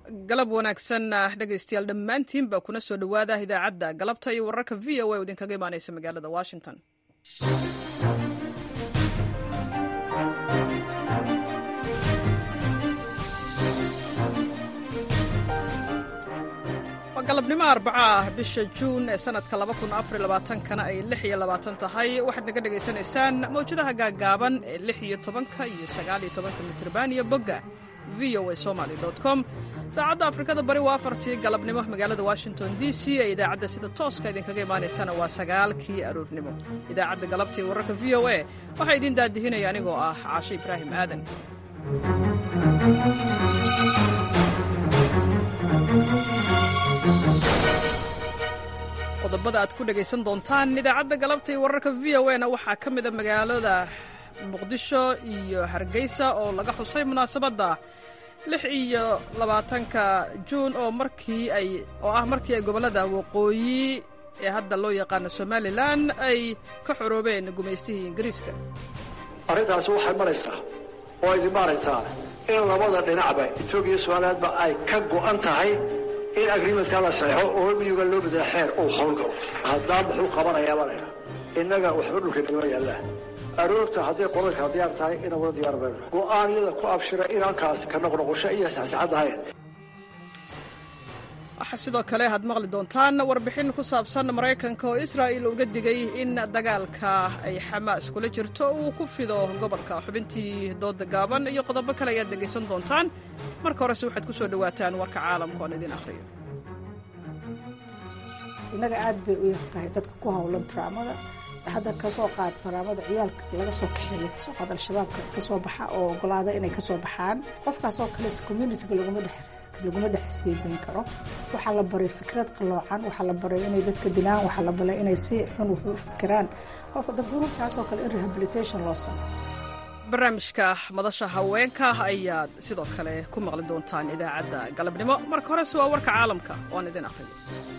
galab wanaagsan dhegaystayaal dhammaantiinba kuna soo dhowaada idaacadda galabta iyo wararka v o a oo idinkaga imaanaysa magaalada washington waa galabnimo arbaco ah bisha juun ee sanadka kana ay tahay waxaad naga dhegaysanaysaan mawjadaha gaaggaaban ee iyo tobanka iyo sagaaliyo tobanka mitrban iyo bogga v o a somaly com saacadda afrikada bari waa afartii galabnimo magaalada washington d c ee idaacadda sida tooska idinkaga imaanaysana waa sagaalkii aroornimo idaacadda galabta iyo wararka v o a waxaa idiin daadihinaya anigoo ah caashe ibraahim aadan qodobada aad ku dhegaysan doontaan idaacadda galabta iyo wararka v o a na waxaa ka mida magaalada muqdisho iyo hargeysa oo laga xusay munaasabadda lix iyo labaatanka juun oo markii ay oo ah markii ay gobollada waqooyi ee hadda loo yaqaano somalilan ay ka xoroobeen gumaystihii ingiriiska arrintaasi waxay maraysaa oo idin maaragtaa in labada dhinacba etoobiya iyo somalilaadba ay ka go'an tahay in agriimentka la saxeixo oo miyuga loo bedela xeer uu howlgalo haddaa muxuu qabanayaa balaya innaga waxba dhulka kama yaallaan aroorta hadday qolalka diyaar tahay inaan wala diyaar mayno go'aanyada ku abshira inaankaasi ka noqnoqosho iyo saxsaxad ahayn waxaa sidoo kale aad maqli doontaan warbixin ku saabsan maraykanka oo israa'il uga digay in dagaalka ay xamaas kula jirto uu ku fido gobolka xubintii dooda gaaban iyo qodobo kale ayaad dhegaysan doontaan marka horese waxaad ku soo dhowaataan warka caalamka oon idin akhriyo innaga aad bay u yar tahay dadka ku howlan taraamada hadda kasoo qaad taraamada ciyaalka laga soo kaxeeya kasoo qaad al-shabaabka kasoo baxa oo ogolaada inay kasoo baxaan qofkaasoo kale communitiga laguma dhex laguma dhex siidayn karo waxaa la baray fikrad qaloocan waxaa la baray inay dadka dilaan waxaa la baray inay si xun wax u fikiraan qofka dabuurubkaasoo kale in rehabilitation loo sameyo barnaamijka madasha haweenka ayaad sidoo kale ku maqli doontaan idaacadda galabnimo marka horese waa warka caalamka oan idin akhriyo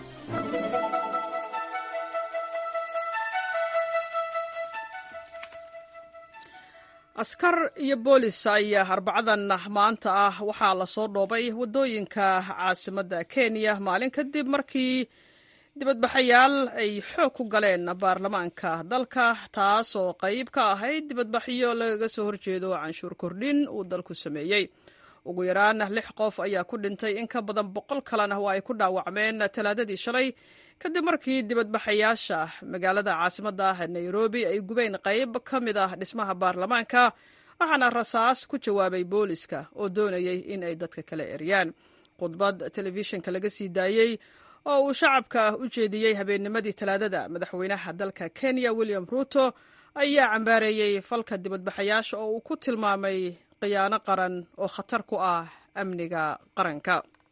askar iyo boolis ayaa arbacadan maanta ah waxaa lasoo dhoobay waddooyinka caasimadda kenya maalin kadib markii dibadbaxayaal ay xoog ku galeen baarlamaanka dalka taasoo qayb ka ahayd dibadbaxyo lagaga soo horjeedo canshuur kordhin uu dalku sameeyey ugu yaraan lix qof ayaa ku dhintay in ka badan boqol kalena waa ay ku dhaawacmeen talaadadii shalay kadib markii dibadbaxayaasha magaalada caasimadda ah nairobi ay gubeen qayb ka mid ah dhismaha baarlamaanka waxaana rasaas ku jawaabay booliska oo doonayay in ay dadka kala eryaan khudbad telefishinka laga sii daayey oo uu shacabka u jeediyey habeennimadii talaadada madaxweynaha dalka kenya william ruuto ayaa cambaareeyey falka dibadbaxayaasha oo uu ku tilmaamay khiyaano qaran oo khatar ku ah amniga qaranka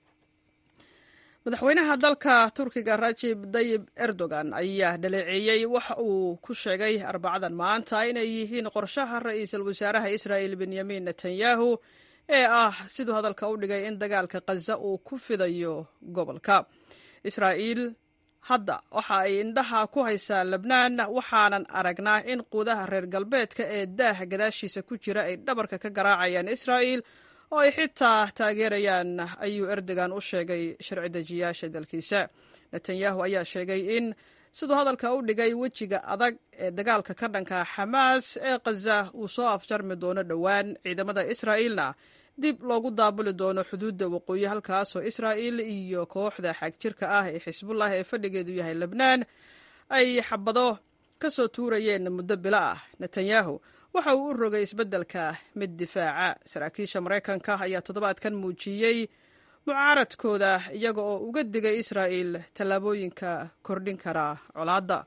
madaxweynaha dalka turkiga rajib dayib erdogan ayaa dhaleeceeyey waxa uu ku sheegay arbacadan maanta inay yihiin qorshaha ra'iisul wasaaraha israa'il benyamin netanyahu ee ah siduu hadalka u dhigay in dagaalka khaza uu ku fidayo gobolka israa'iil hadda waxa ay indhaha ku haysaa lebnaan waxaanan aragnaa in quudaha reer galbeedka ee daah gadaashiisa ku jira ay dhabarka ka garaacayaan israa'il oo ay xitaa taageerayaan ayuu erdogan u sheegay sharci dejiyaasha dalkiisa netanyahu ayaa sheegay in siduu hadalka u dhigay wejiga adag ee dagaalka ka dhanka xamaas ee khaza uu soo afjarmi doono dhowaan ciidamada israa'iilna dib loogu daabuli doono xuduudda waqooyi halkaasoo israa'il iyo kooxda xagjirka ah ee xisbullah ee fadhigeedu yahay lebnaan ay xabado ka soo tuurayeen muddo bilo ah netanyahu waxa uu u rogay isbeddelka mid difaaca saraakiisha maraykanka ayaa toddobaadkan muujiyey mucaaradkooda iyaga oo uga digay israa'il tallaabooyinka kordhin kara colaadda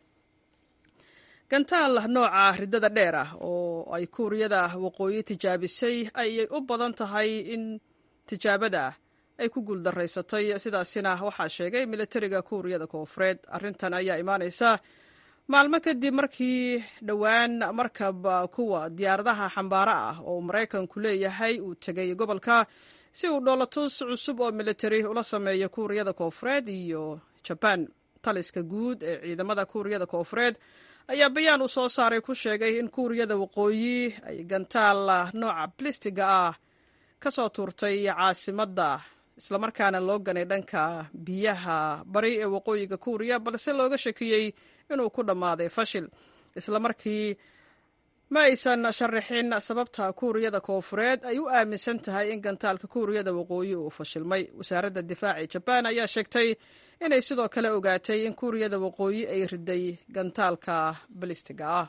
gantaal nooca riddada dheer ah oo ay kuuriyada waqooyi tijaabisay ayay u badan tahay in tijaabada ay ku guuldaraysatay sidaasina waxaa sheegay militariga kuuriyada koofureed arrintan ayaa imaanaysa maalmo kadib markii dhowaan markab kuwa diyaaradaha xambaaro ah oo maraykanku leeyahay uu tegay gobolka si uu dhoolatus cusub oo militari ula sameeyo kuuriyada koofureed iyo jabaan taliska guud ee ciidamada kuuriyada koofureed ayaa bayaan uu soo saaray ku sheegay in kuuriyada waqooyi ay gantaal nooca blistiga ah ka soo tuurtay caasimadda islamarkaana loo ganay dhanka biyaha bari ee waqooyiga kuuriya balse looga shakiyey inuu ku dhammaaday fashil islamarkii ma aysan sharaxin sababta kuuriyada koofureed ay u aaminsan tahay in gantaalka kuuriyada waqooyi uu fashilmay wasaaradda difaaci jabaan ayaa sheegtay inay sidoo kale ogaatay in kuuriyada waqooyi ay riday gantaalka balistiga ah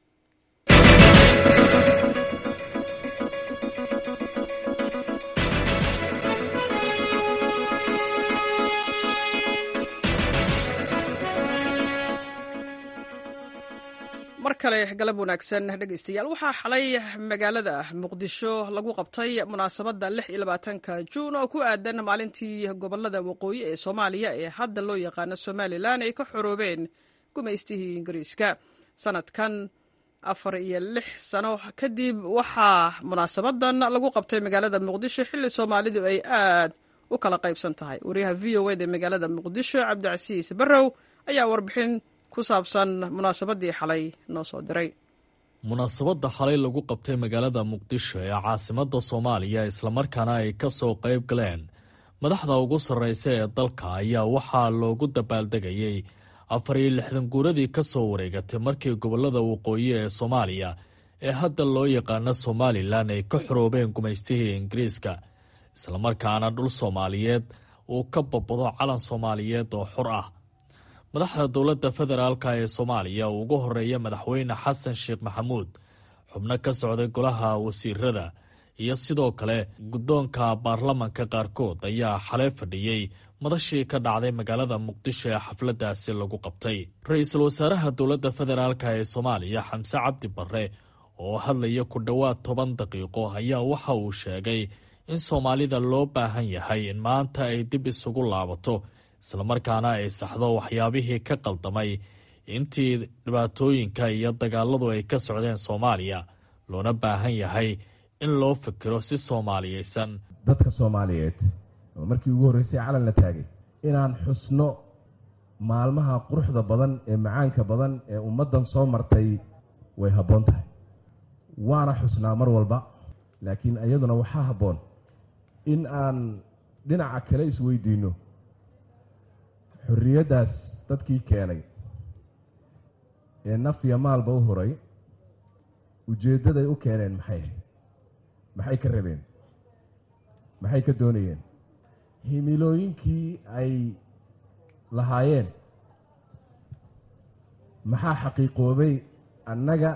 mar kale galab wanaagsan dhegaystayaal waxaa xalay magaalada muqdisho lagu qabtay munaasabadda lix iyo labaatanka juun oo ku aadan maalintii gobolada waqooyi ee soomaaliya ee hadda loo yaqaano somalilan ay ka xoroobeen gumaystihii ingiriiska sanadkan afar iyo lix sano kadib waxaa munaasabadan lagu qabtay magaalada muqdisho xilli soomaalidu ay aad u kala qaybsan tahay wariyaha v o eda magaalada muqdisho cabdicasiis barrow ayaa warbixin ku saabsan munaasabadii xalay noo soo diray munaasabadda xalay lagu qabtay magaalada muqdisho ee caasimadda soomaaliya islamarkaana ay ka soo qayb galeen madaxda ugu sarraysa ee dalka ayaa waxaa loogu dabaaldegayey afar iyo lixdan guuradii ka soo wareegatay markii gobollada waqooyi ee soomaaliya ee hadda loo yaqaano somalilan ay ka xoroobeen gumaystihii ingiriiska islamarkaana dhul soomaaliyeed uu ka babado calan soomaaliyeed oo xor ah madaxda dowladda federaalk ee soomaaliya uu ugu horeeya madaxweyne xasan sheekh maxamuud xubno ka socday golaha wasiirada iyo sidoo kale guddoonka baarlamanka qaarkood ayaa xalay fadhiyey madashii ka dhacday magaalada muqdisho ee xafladdaasi lagu qabtay ra-iisul wasaaraha dowladda federaalk ee soomaaliya xamse cabdi barre oo hadlaya ku dhowaad toban daqiiqo ayaa waxa uu sheegay in soomaalida loo baahan yahay in maanta ay dib isugu laabato islamarkaana ay saxdo waxyaabihii ka qaldamay intii dhibaatooyinka iyo dagaaladu ay ka socdeen soomaaliya loona baahan yahay in loo fikiro si soomaaliyeysan dadka soomaaliyeed oo markii ugu horreysay calan la taagay inaan xusno maalmaha quruxda badan ee macaanka badan ee ummaddan soo martay way habboon tahay waana xusnaa mar walba laakiin iyaduna waxaa habboon in aan dhinaca kale isweydiinno xorriyaddaas dadkii keenay ee naf iyo maalba u horay ujeeddaday u keeneen maxay maxay ka rabeen maxay ka doonayeen himilooyinkii ay lahaayeen maxaa xaqiiqoobay annaga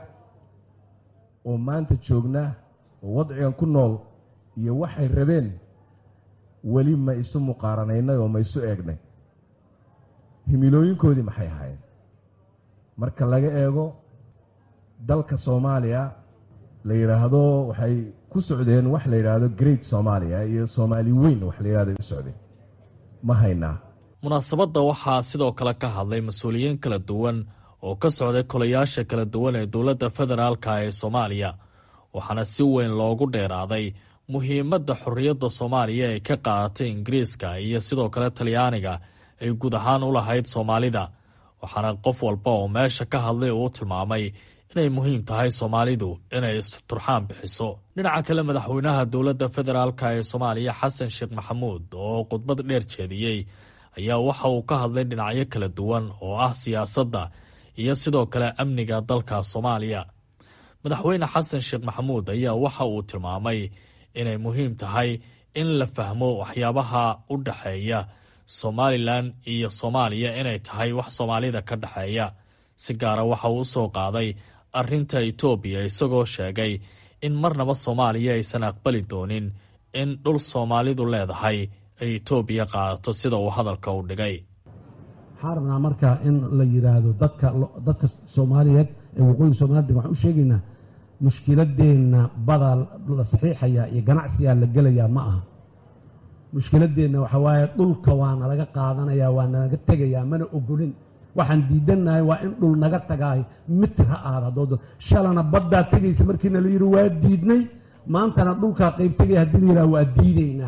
oo maanta joogna oo wadcigan ku nool iyo waxay rabeen weli ma isu muqaaranaynay oo ma isu eegnay himilooyinkoodii maxay ahaayeen marka laga eego dalka soomaaliya la yidhaahdo waxay ku socdeen wax la yidhaahdo great soomaaliya iyo soomaali weyn wax la yidhahdo ay u socdeen ma haynaa munaasabadda waxaa sidoo kale ka hadlay mas-uuliyiin kala duwan oo ka socday kolayaasha kala duwan ee dowladda federaalka ee soomaaliya waxaana si weyn loogu dheeraaday muhiimadda xorriyadda soomaaliya ee ka qaadatay ingiriiska iyo sidoo kale talyaaniga ay guud ahaan u lahayd soomaalida waxaana qof walba oo meesha ka hadlay uu tilmaamay inay muhiim tahay soomaalidu inay isturxaan bixiso dhinaca kale madaxweynaha dowladda federaalk ee soomaaliya xasan sheekh maxamuud oo khudbad dheer jeediyey ayaa waxa uu ka hadlay dhinacyo kala duwan oo ah siyaasadda iyo sidoo kale amniga dalka soomaaliya madaxweyne xasan sheekh maxamuud ayaa waxa uu tilmaamay inay muhiim tahay in la fahmo waxyaabaha u dhexeeya somalilan iyo soomaaliya inay tahay wax soomaalida ka dhexeeya si gaara waxa uu usoo qaaday arrinta itoobiya isagoo sheegay in marnaba soomaaliya aysan aqbali doonin in dhul soomaalidu leedahay ay itoobiya qaadato sida uu hadalka u dhigay waxaan rabnaa marka in la yidhaahdo dadka dadka soomaaliyeed ee waqooyiga soomaalida waxaan u sheegaynaa mushkiladeenna badaa la saxiixayaa iyo ganacsigaa la gelayaa ma aha mushkiladeenna waxaa waaye dhulka waana laga qaadanayaa waa nalaga tegayaa mana ogolin waxaan diidannahay waa in dhul naga tagaay mitir ha aada hadood shalana baddaa tegaysa markiina la yidhi waa diidnay maantana dhulkaa qayb tegaya haddii la yidhaha waa diidaynaa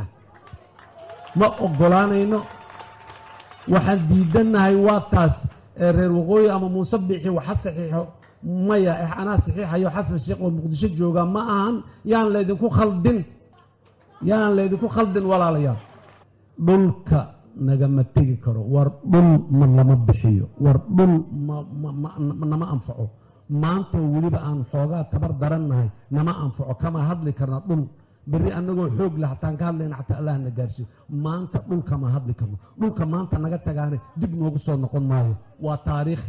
ma oggolaanayno waxaan diidannahay waa taas ee reer waqooyi ama muuse biixi waxa saxiixo maya anaa saxiixayo xasan sheekh oo muqdisho jooga ma ahan yaan laydinku khaldin yaan laydinku khaldin walaalayaal dhulka nagama tegi karo war dhul ma lama bixiyo war dhul nama anfaco maantoo weliba aan xoogaa tabar darannahay nama anfaco kama hadli karna dhul berri annagoo xoog leh hataan ka hadlayna xataa allah na gaarsiiyo maanta dhulkama hadli karno dhulka maanta naga tagaane dib noogu soo noqon maayo waa taariikh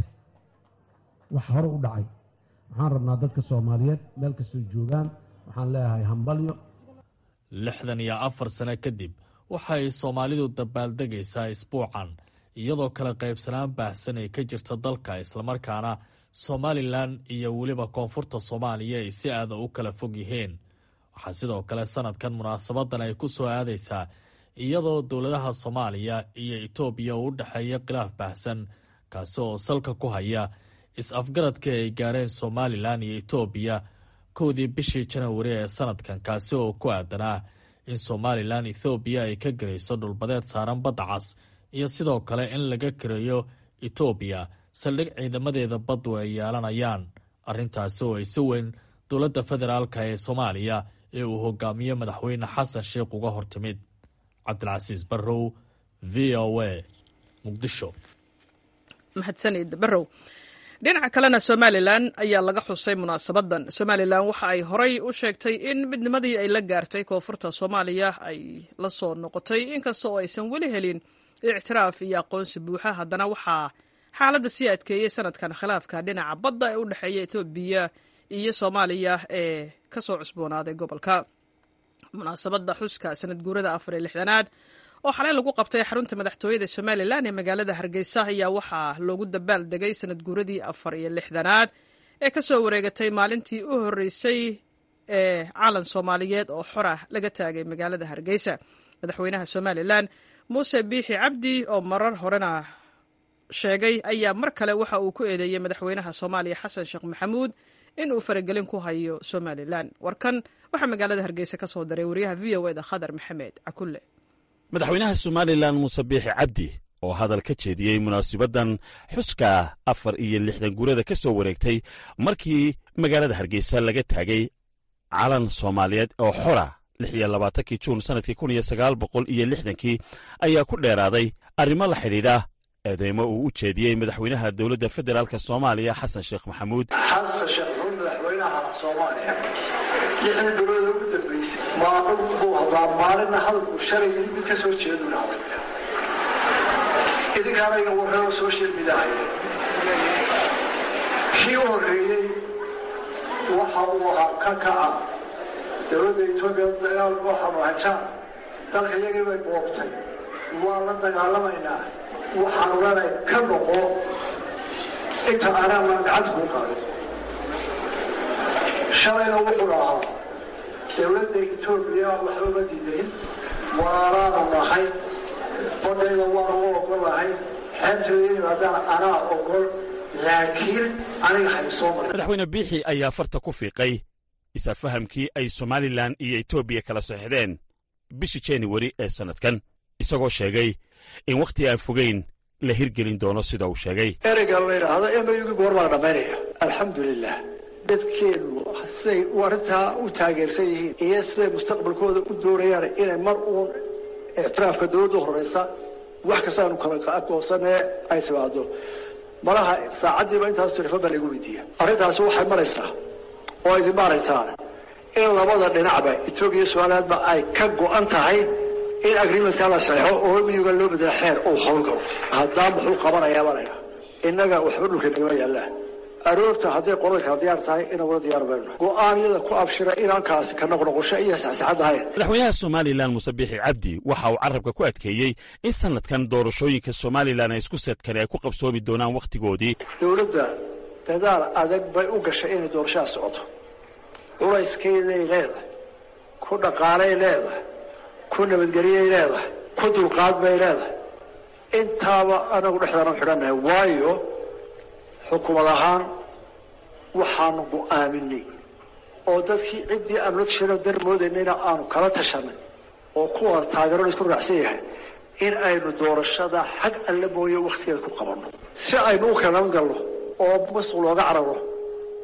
wax hore u dhacay waxaan rabnaa dadka soomaaliyeed meel kastoo joogaan waxaan leeyahay hambalyo lixdan iyo afar sano kadib waxay soomaalidu dabaaldegaysaa isbuucan iyadoo kala qaybsanaan baahsan ay ka jirta dalka islamarkaana somalilan iyo weliba koonfurta soomaaliya ay si aada u kala fog yihiin waxaa sidoo kale sanadkan munaasabadan ay ku soo aadaysaa iyadoo dowladaha soomaaliya iyo etoobiya uu u dhexeeya khilaaf baahsan kaasi oo salka ku haya is-afgaradka ay gaareen somalilan iyo etoobiya kowdii bishii janawari ee sanadkan kaasi oo ku aadanaa in somalilan ethoobiya ay ka garayso dhulbadeed saaran badda cas iyo sidoo kale in laga kareeyo etoobiya saldhig ciidamadeeda baddu ay yeelanayaan arrintaasi oo ay si weyn dowladda federaalka ee soomaaliya ee uu hogaamiyo madaxweyne xasan sheikh uga hortimid cabdilcasiis barrow v o a muqdisho mahadsanid barrow dhinaca kalena somalilan ayaa laga xusay munaasabadan somalilan waxa ay horay u sheegtay in midnimadii ay la gaartay koonfurta soomaaliya ay la soo noqotay inkasta oo aysan weli helin ictiraaf iyo aqoonsi buuxa haddana waxaa xaaladda sii adkeeyey sanadkan khilaafka dhinaca badda ee u dhexeeya etoobiya iyo soomaaliya ee ka soo cusboonaaday gobolka munaasabadda xuska sanad guurada afar iyo lixdanaad oo xalay lagu qabtay xarunta madaxtooyada somalilan ee magaalada hargeysa ayaa waxaa loogu dabaal degay sanad guuradii afar iyo lixdanaad ee ka soo wareegatay maalintii u horreysay ee calan soomaaliyeed oo xorah laga taagay magaalada hargeysa madaxweynaha somalilan muuse biixi cabdi oo marar horena sheegay ayaa mar kale waxa uu ku eedeeyey madaxweynaha soomaaliya xasan sheekh maxamuud in uu faragelin ku hayo somalilan warkan waxaa magaalada hargeysa ka soo daray wariyaha v o eda khadar maxamed cakulle madaxweynaha somalilan muuse biixi cabdi oo hadal ka jeediyey munaasabaddan xuska afar iyo lixdan guurada ka soo wareegtay markii magaalada hargeysa laga taagay calan soomaaliyeed oo xora lix iyo labaatankii juun sannadkii kun iyo sagaal boqol iyo lixdankii ayaa ku dheeraaday arrimo la xidhiidha eedeymo uu u jeediyey madaxweynaha dowladda federaalk soomaaliya xasan sheekh maxamuud xasan sheekh maxamuud madaxweynaha soomaaliya lixdii bilooda ugu dambaysay maalin buu hadaa maalinna hadalku shalay mid ka soo jeedu dhacday idinkaana iga warreo social mediahay kii u horreeyey waxa uu ahaa ka kaca dowladda etoobiya dagaal waxaanu hajaan dalka iyagii bay boobtay waa la dagaalamaynaa waxaanu leenahay ka noqo inta aanaa maan gacanta kuu qaadin shalayna wuxuu ahaa dowladda etoobiya waxba ma diidayn waanaanu nahay badayda waanu u ogolahay xeebteeda yimaadaan anaa ogol laakiin aniga haysoo marin madaxweyne biixi ayaa farta ku fiiqay isafahamkii ay somalilan iyo etoobiya kala saxdeen bishii januwari ee sannadkan isagoo sheegay in wakhti aan fogayn la hirgelin doono sida uu sheegay ereyga la yidhaahdo emayugi goor baa dhammaynaya alxamdulilah dadkeennu siday arrintaa u taageersan yihiin iyo siday mustaqbalkooda u doonayaan inay mar uun ictiraafka dowladda horeysa wax kastaanu kala goosanee ay timaado malaha saacaddiiba intaas telefon baa lagu weydiiya arrintaasi waxay maraysaa oo idin maaragtaan in labada dhinacba etoobiya somalilaadba ay ka go'an tahay in agreementka la saxeixo oo miyuga loo bedela xeer uu howlgalo haddaa muxuu qabanayaa banaya innaga waxba dhulka nagama yaallaan aroorta hadday qolada kala diyaar tahay inagula diyaar bayno go'aanyada ku abshira inaankaasi ka noqnoqosho iyo saxsaxad ahayn madaxweynaha somalilan muuse biixi cabdi waxa uu carabka ku adkeeyey in sannadkan doorashooyinka somalilan ay isku seedkani ay ku qabsoomi doonaan wakhtigoodii dowladda dadaal adag bay u gashay inay doorashaha socoto culayskeeday leedahay ku dhaqaalay leedahay ku nabadgelyay leedahay ku dulqaad bay leedahay intaaba anagu dhexdaanu xidhannahay waayo xukuumad ahaan waxaanu go'aaminay oo dadkii ciddii aanu la tashanay dar moodaynayna aanu kala tashanay oo kuwa taageero la isku raacsan yahay in aynu doorashada xag alle mooye wakhtigeeda ku qabanno si aynu u kala nabad galno oo masuq looga cararo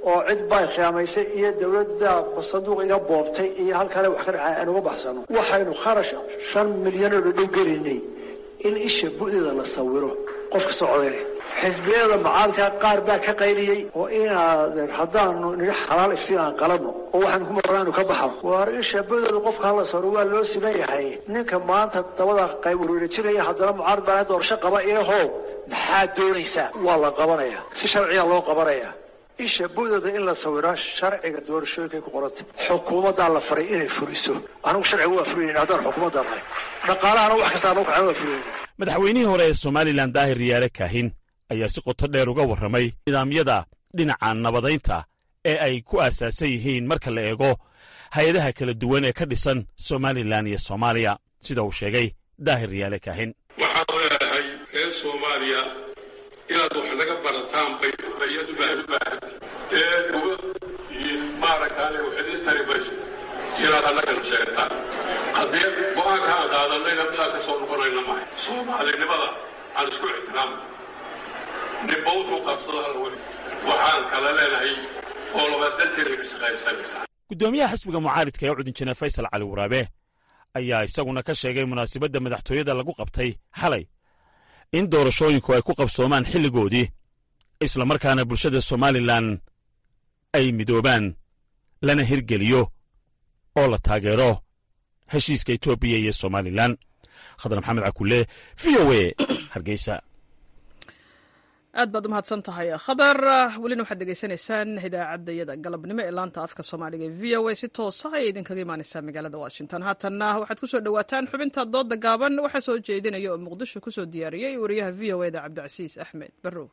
oo cid bay khiyaamaysay iyo dowladda sanduuq iga boobtay iyo halkale wax ka dhacay aan uga baxsano waxaynu kharash shan milyanoo dhadhow gelinay in isha bu'deeda la sawiro qofka socdayne xisbiyada macaalka qaar baa ka qayliyey oo inaaden haddaanu nidhi xalaal iftiin aan qaladno oo waxaanu ku marnaanu ka baxno waar isha bu'deeda qofka hala sawiro waa loo siman yahay ninka maanta dabada qayb warwareejinaya haddana mucaarad baa doorasho qaba ilahow maxaad doonaysaa waa la qabanaya si sharciya loo qabanaya isha bu'deeda in la sawiro sharciga doorashooyinkay ku qorantay xukuumaddaa la faray inay fuliso anigu sharciga waa fulinayna haddaan xukuumadda nahay dhaqaalahana wax kastaa noo kacana waa fulinayna madaxweynihii hore ee somalilan daahir riyaale kaahin ayaa si qoto dheer uga warramay nidaamyada dhinaca nabadaynta ee ay ku aasaasan yihiin marka la eego hay-adaha kala duwan ee ka dhisan somalilan iyo soomaaliya sida uu sheegay daahir riyaale kaahin waxaan leeyahay reer soomaaliya inaad wax naga barataan bayad u baahantay ee nabad iyo maaragtaane wax idin tari mayso inaad annagana sheegtaan haddii go-aanka aan qaadanayna midaan ka soo noqonayna mahay soomaalinimada aan isku ixtiraamno ninba wuxuu qabsado hal weli waxaan kala leenahay oo labadanteeda ka shaqaysanaysaa guddoomiyaha xisbiga mucaaridka ee cudinjine faysal cali waraabe ayaa isaguna ka sheegay munaasabadda madaxtooyada lagu qabtay xalay in doorashooyinku ay ku qabsoomaan xilligoodii islamarkaana bulshada somalilan ay midoobaan lana hirgeliyo oo la taageero heshiiska etoobiya iyo somalilan khadar maxamed cakulle v o a hargeysa aad baad umahadsan tahay khadar welina waxaad degeysanaysaan idaacadayada galabnimo ee laanta afka soomaaliga e v o a si toosa ayay idinkaga imaaneysaa magaalada washington haatanna waxaad kusoo dhowaataan xubinta dooda gaaban waxaa soo jeedinaya oo muqdisho kusoo diyaariyey wariyaha v o eda cabdicasiis axmed barrow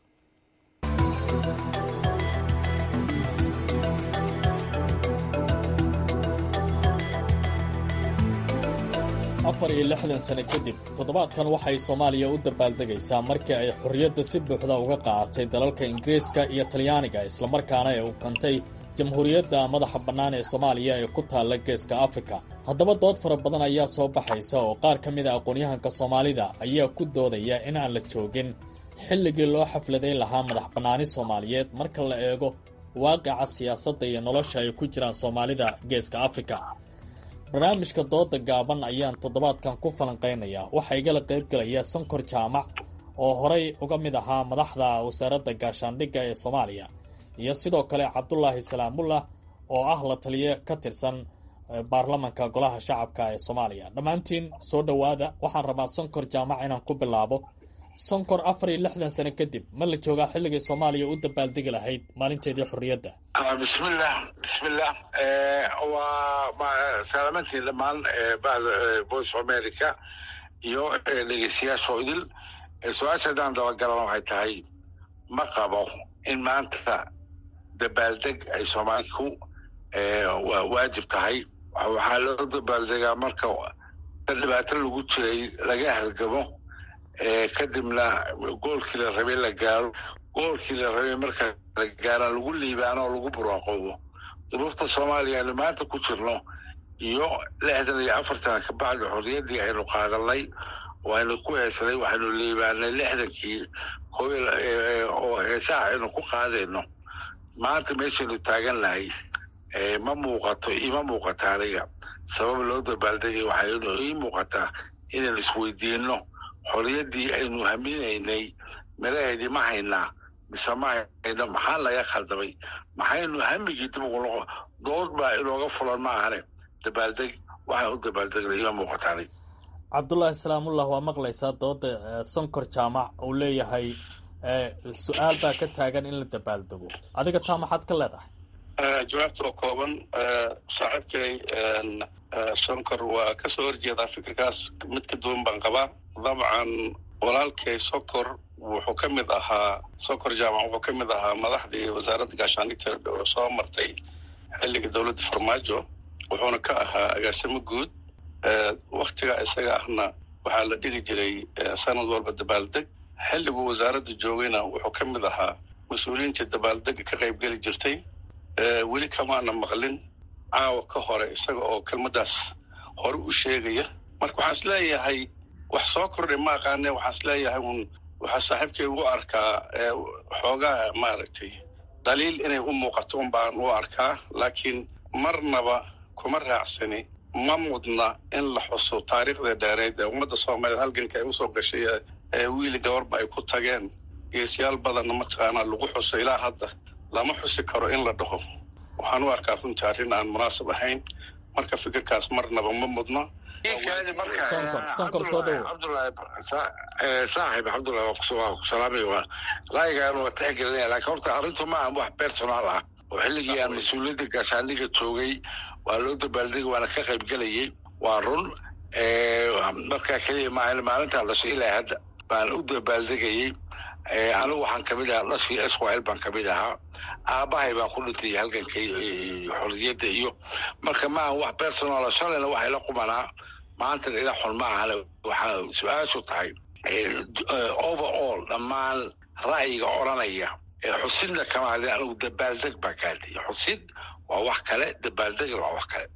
afar iyo lixdan sano kadib toddobaadkan waxay soomaaliya u dabaaldegaysaa markii ay xorriyadda si buuxda uga qaadatay dalalka ingiriiska iyo talyaaniga islamarkaana ay u kantay jamhuuriyadda madaxa bannaan ee soomaaliya ee ku taalla geeska afrika haddaba dood fara badan ayaa soo baxaysa oo qaar ka mid a aqoonyahanka soomaalida ayaa ku doodaya in aan la joogin xilligii loo xafladayn lahaa madax bannaani soomaaliyeed marka la eego waaqica siyaasadda iyo nolosha ay ku jiraan soomaalida geeska afrika barnaamijka dooda gaaban ayaan toddobaadkan ku falanqaynayaa waxaa igala qaybgelaya sonkor jaamac oo horay uga mid ahaa madaxda wasaaradda gaashaandhigga ee soomaaliya iyo sidoo kale cabdulaahi salaamullah oo ah la taliye ka tirsan baarlamanka golaha shacabka ee soomaaliya dhammaantiin soo dhowaada waxaan rabaa sonkor jaamac inaan ku bilaabo sonkor afar iyo lixdan sano kadib ma la joogaa xilligii soomaaliya u dabaaldegi lahayd maalinteedii xorriyadda bismillah bismillah waa salaamaantiin dhammaan bahda voice of america iyo dhegeystayaasha idil su-aasha haddaan dabagalan waxay tahay ma qabo in maanta dabaaldeg ay soomaaliku waajib tahay waxaa loo dabaaldegaa marka dhibaato lagu jiray laga halgamo kadibna goolkii la rabay la gaaro goolkii la rabay marka la gaaraan lagu liibaano oo lagu buraaqoobo duruufta soomaaliya aynu maanta ku jirno iyo lixdan iyo afartan kabacdi xorriyaddii aynu qaadanay waynu ku heesanay waxaynu liibaanay lixdankii oo heesaha aynu ku qaadayno maanta meeshaynu taagannahay ma muuqato ima muuqata aniga sabab loo dabaaldegay waxaynu ii muuqataa inaynu isweydiinno xorriyaddii aynu haminaynay miraheedii ma haynaa mise ma hayno maxaa laga khaldamay maxaynu hamigii dib ugu noqo dood baa inooga fulan ma ahane dabaaldeg waxaan u dabaaldegnay ima muuqataanay cabdulaahi salaamullah waa maqlaysaa dooda sonkor jaamac uu leeyahay su-aal baa ka taagan in la dabaaldego adiga taa maxaad ka leedahay jawaabta oo kooban saaxiibkay sonkor waa kasoo horjeedaa fikirkaas mid ka duwan baan qabaa dabcan walaalkay sokor wuxuu ka mid ahaa sokor jaamac wuxuu ka mid ahaa madaxdii wasaaradda gaashaandhigta oo soo martay xilliga dowladda farmaajo wuxuuna ka ahaa agaasimo guud waktiga isaga ahna waxaa la dhigi jiray sanad walba dabaaldeg xilliguu wasaaradda joogayna wuxuu ka mid ahaa mas-uuliyiintii dabaaldega ka qaybgeli jirtay weli kamaana maqlin caawa ka hore isaga oo kelmaddaas hore u sheegaya marka waxaan is leeyahay wax soo kordhay ma aqaane waxaan is leeyahay un waxaa saaxiibkay ugu arkaa xoogaa maaragtay dhaliil inay u muuqato un baan u arkaa laakiin marnaba kuma raacsani ma mudna in la xuso taariikhda dheereed ee ummadda soomaaliyeed halganka ay usoo gashay ee wiili gabarba ay ku tageen geesiyaal badanna mataqaanaa lagu xuso ilaa hadda lama xusi karo in la dhaho waxaan u arkaa runtii arrin aan munaasab ahayn marka fikirkaas marnaba ma mudno saaxib cabdullahi waa ku salaamay waa ra'yigaan waa tixgelinaya laakiin horta arrintu ma aha wax personal ah oo xilligii aan mas-uuliyadda gaashaandhiga joogay waa loo dabaaldegi waana ka qayb gelayay waa run markaa keliya maahan maalintaa dhashay ilaa hadda baan u dabaaldegayey anigu waxaan kamid ahaa dhashii esquil baan kamid ahaa aabahay baan ku dhintay halgankay xorriyadda iyo marka maaha wax personal shalayna waxay la qumanaa maantan ila xun ma ahane waxaa su-aashu tahay overall dhammaan ra'yiga odranaya xusidna kama hadin anigu dabaaldeg baa kaadiyay xusid waa wax kale dabaaldegna waa wax kale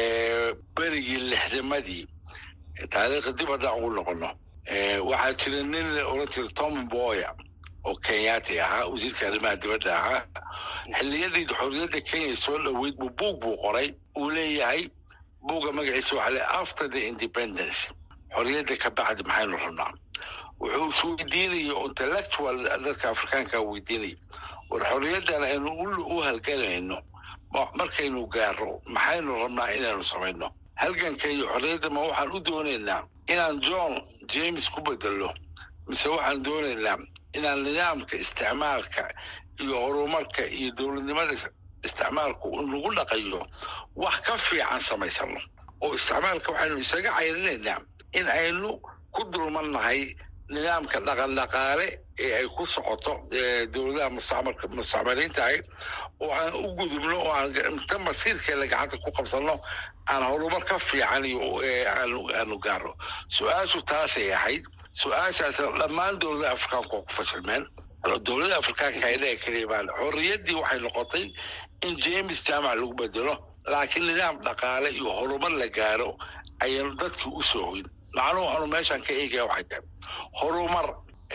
berigii lixdamadii taariikhda dib haddaan ugu noqono waxaa jira nin la oran jira tom boya oo kenyaati ahaa wasiirka arrimaha dibadda ahaa xilliyadii xorriyadda kenya soo dhoweyd buu buug buu qoray uu leeyahay buugga magaciisa waxaa le after the independence xorriyadda ka bacdi maxaynu rabnaa wuxuu isweydiinaya intellectual dadka afrikaanka weydiinaya war xorriyaddan aynu u halganayno markaynu gaaro maxaynu rabnaa inaynu samayno halganka iyo xorriyadda ma waxaan u doonaynaa inaan john james ku bedelo mise waxaan doonaynaa inaan nidaamka isticmaalka iyo horumarka iyo dowladnimada isticmaalku nagu dhaqayo wax ka fiican samaysano oo isticmaalka waxaynu isaga cayrinaynaa in aynu ku dulmannahay nidaamka dhaqandhaqaale ee ay ku socoto dowladaha mustacmalka mustacmaliintahay oo aan u gudubno oo aan inta masiirkeeda gacanta ku qabsanno aan horumar ka fiican iyo aanu gaaro su-aashu taasay ahayd su-aashaasna dhammaan dowladaha afrikaanku waa ku fashilmeen dowlada afrikaanka aynaga kaliyamaan xorriyaddii waxay noqotay in james jaamac lagu bedelo laakiin nidaam dhaqaale iyo horumar la gaaro ayaynu dadkii u soo hoyn macnuhu anu meeshaan ka eegaya waxay tahay horumar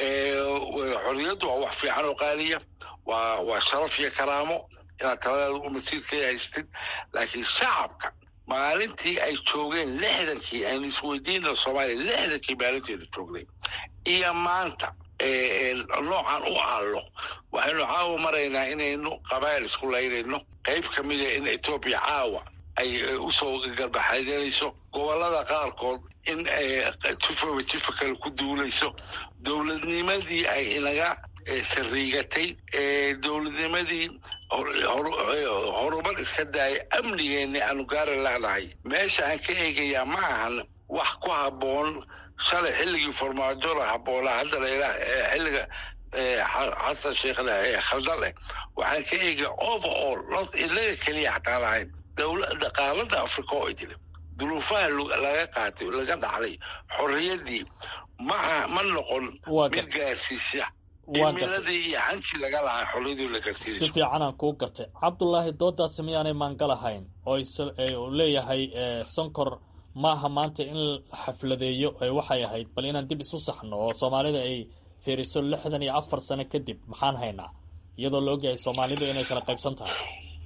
xorriyaddu waa wax fiican oo qaaliya waa waa sharaf iyo karaamo inaad taladaada u masiirkeeda haystid laakiin shacabka maalintii ay joogeen lixdankii aynu isweydiina soomaaliya lixdankii maalinteeda joognay iyo maanta noocan u aallo waxaynu caawa maraynaa inaynu qabaa'il isku laynayno qayb ka mida in etoobiya caawa ay usoo garbaxadanayso gobollada qaarkood in jufaba jufa kale ku duulayso dowladnimadii ay inaga sariigatay dowladnimadii horumar iska daaya amnigeenni aanu gaari lehnahay meesha aan ka eegayaa ma ahan wax ku habboon shalay xilligii farmaajo la habboonaa hadda la xilliga xasan sheekhna ee khaldan leh waxaan ka eegaya overall not ilaga keliya xataa lahayn dhaqaalada africa oo idile duruufaha laga qaatay laga dhaxlay xorriyaddii ma ma noqon mid gaarsiisa imiladii iyo hankii laga lahaa xorriyadii la garsiiso si fiicanaan kuu gartay cabdulaahi doodaasi miyaanay maangalahayn oo uu leeyahay sonkor maaha maanta in la xafladeeyo waxay ahayd bal inaan dib isu saxno oo soomaalida ay fiiriso lixdan iyo afar sano kadib maxaan haynaa iyadoo la ogyahay soomaalidu inay kala qaybsan tahay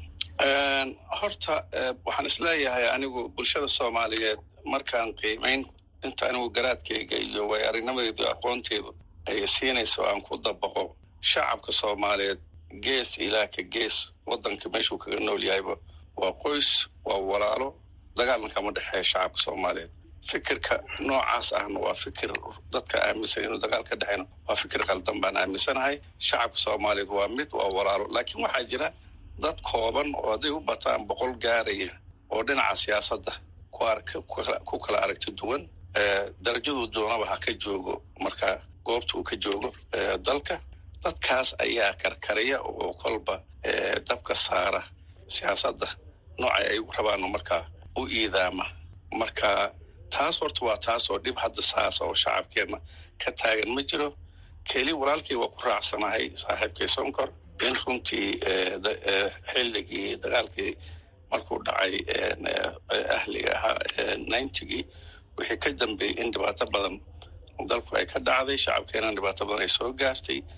horta waxaan isleeyahay anigu bulshada soomaaliyeed markaan qiimayn inta anigu garaadkayga iyo way aragnimadeedu aqoonteedu ay siinayso aan ku dabaqo shacabka soomaaliyeed gees ilaa ka gees waddanka meeshuu kaga nool yahayba waa qoys waa walaalo dagaalna kama dhexeeya shacabka soomaaliyeed fikirka noocaas ahna waa fikir dadka aaminsan inuu dagaal ka dhexeyno waa fikir qaldan baan aaminsanahay shacabka soomaaliyeed waa mid waa walaalo laakiin waxaa jira dad kooban oo hadday u bataan boqol gaaraya oo dhinaca siyaasadda ku kala aragti duwan darajaduu doonaba ha ka joogo marka goobta uu ka joogo dalka dadkaas ayaa karkariya oo kolba dabka saara siyaasadda noocay ay rabaano markaa u iidaama marka taas horta waa taas oo dhib hadda saasa oo shacabkeenna ka taagan ma jiro keli walaalkii waa ku raacsanahay saaxiibkay sonkor in runtii xilligii dagaalkii markuu dhacay ahliga ahaa ninetygii wixii ka dambeeyey in dhibaato badan dalku ay ka dhacday shacabkeena dhibaato badan ay soo gaartay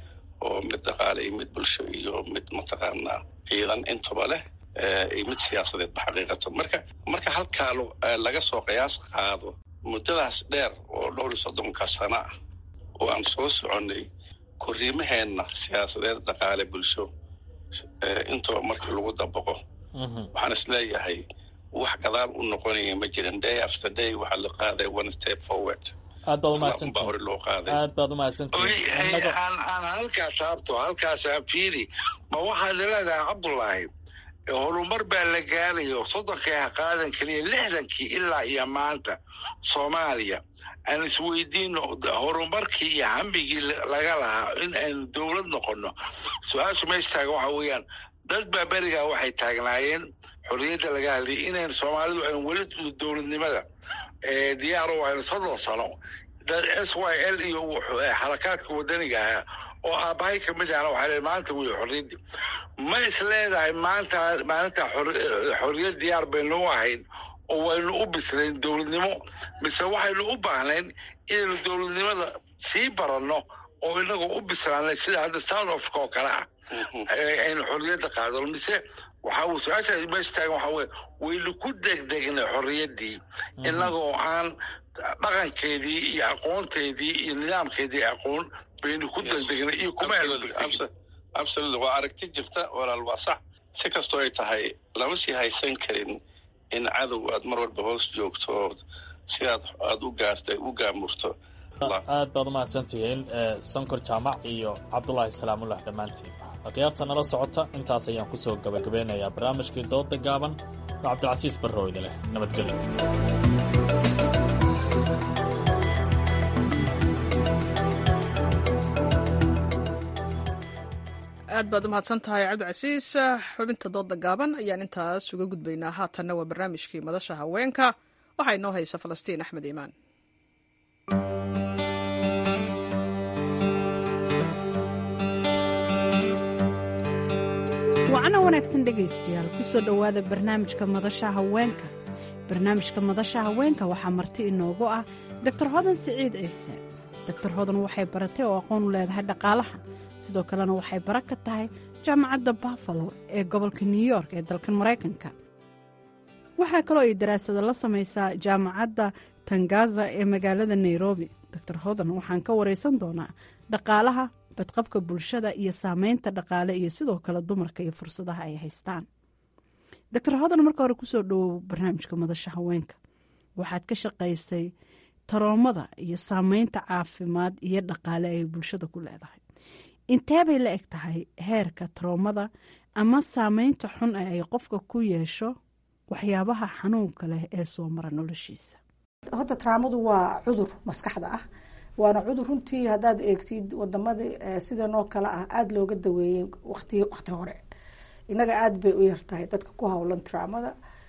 oo mid dhaqaale iyo mid bulsho iyo mid mataqaanaa ciidan intuba leh iyo mid siyaasadeedba xaqiiqatan marka marka halkaa laga soo qiyaas qaado muddadaas dheer oo dhowr iyo soddonka sano ah oo aan soo soconnay korriimaheenna siyaasadeed dhaqaale bulsho intuba marka lagu dabaqo waxaan isleeyahay wax gadaal u noqonaya ma jirin day after day waxaa la qaaday one step forward aad baad umahadsantihin hore loo qaaday aad baad umahadsantihin aan aan halkaa taabto halkaasaa fiiri ma waxaad leedahay cabdullaahi horumar baa la gaarayo soddonkii ha qaadan keliya lixdankii ilaa iyo maanta soomaaliya aan isweydiino horumarkii iyo hambigii laga lahaa in aynu dowlad noqonno su-aasha meesha taaga waxa weeyaan dad baa berigaa waxay taagnaayeen xorriyadda laga hadlayay inaynu soomaalidu aynu weli dowladnimada diyaaro aynu soddon sano dad s y l iyo xarakaadka wadaniga ahaa oo aabbahay ka mid ahna waxaa le maanta wey xorriyaddii ma is leedahay maanta maalinta xorriyad diyaar baynu u ahayn oo waynu u bislayn dowladnimo mise waxaynu u baahnayn inaynu dowladnimada sii baranno oo inagoo u bislaanay sida hadda south africa oo kale ah aynu xorriyadda qaadano mise waxaa su-aasha meesha taagan waxaa weye waynu ku degdegnay xorriyaddii inagoo aan dhaqankeedii iyo aqoonteedii iyo nidaamkeedii aqoon baynu ku degdegnay iyo kuma absolutely waa aragti jirta walaal waa sax si kastoo ay tahay lama sii haysan karin in cadow aad mar walba hoos joogto sidaad aada u gaartay u gaamurto aad baad umahadsantihiin sankor jaamac iyo cabdulaahi salaamullah dhammaantiin akhyaarta nala socota intaas ayaan kusoo gabagabeynayaa barnaamijkii dooda gaaban oo cabdilcasiis barrooyda leh nabadgelyo aad baad umahadsan tahay cabdicasiis xubinta dooda gaaban ayaan intaas uga gudbaynaa haatanna waa barnaamijkii madasha haweenka waxaa inoo haysa falastiin axmed iimaan wacno wanaagsan dhegaystayaal kusoo dhowaada barnaamijka madasha haweenka barnaamijka madasha haweenka waxaa marti inoogu ah doctor hodan siciid ciise doctor hodan waxay baratay oo aqoon u leedahay dhaqaalaha sidoo kalena waxay bara ka tahay jaamacadda buffalo ee gobolka new york ee dalkan maraykanka waxaa kaloo ay daraasado la samaysaa jaamacadda tangaza ee magaalada nairobi doctor hodan waxaan ka waraysan doonaa dhaqaalaha badqabka bulshada iyo saameynta dhaqaale iyo sidoo kale dumarka iyo fursadaha ay haystaan doctor hodan marka hore kusoo dhowow barnaamijka madasha haweenka waxaad ka shaqaysay taroomada iyo saameynta caafimaad iyo dhaqaale ay bulshada ku leedahay intee bay la eg tahay heerka taroomada ama saameynta xun ee ay qofka ku yeesho waxyaabaha xanuunka leh ee soo mara noloshiisa horta taraamadu waa cudur maskaxda ah waana cudur runtii haddaad eegtid wadamada sidanoo kale ah aada looga daweeyey wati waqti hore inaga aada bay u yartahay dadka ku howlan taraamada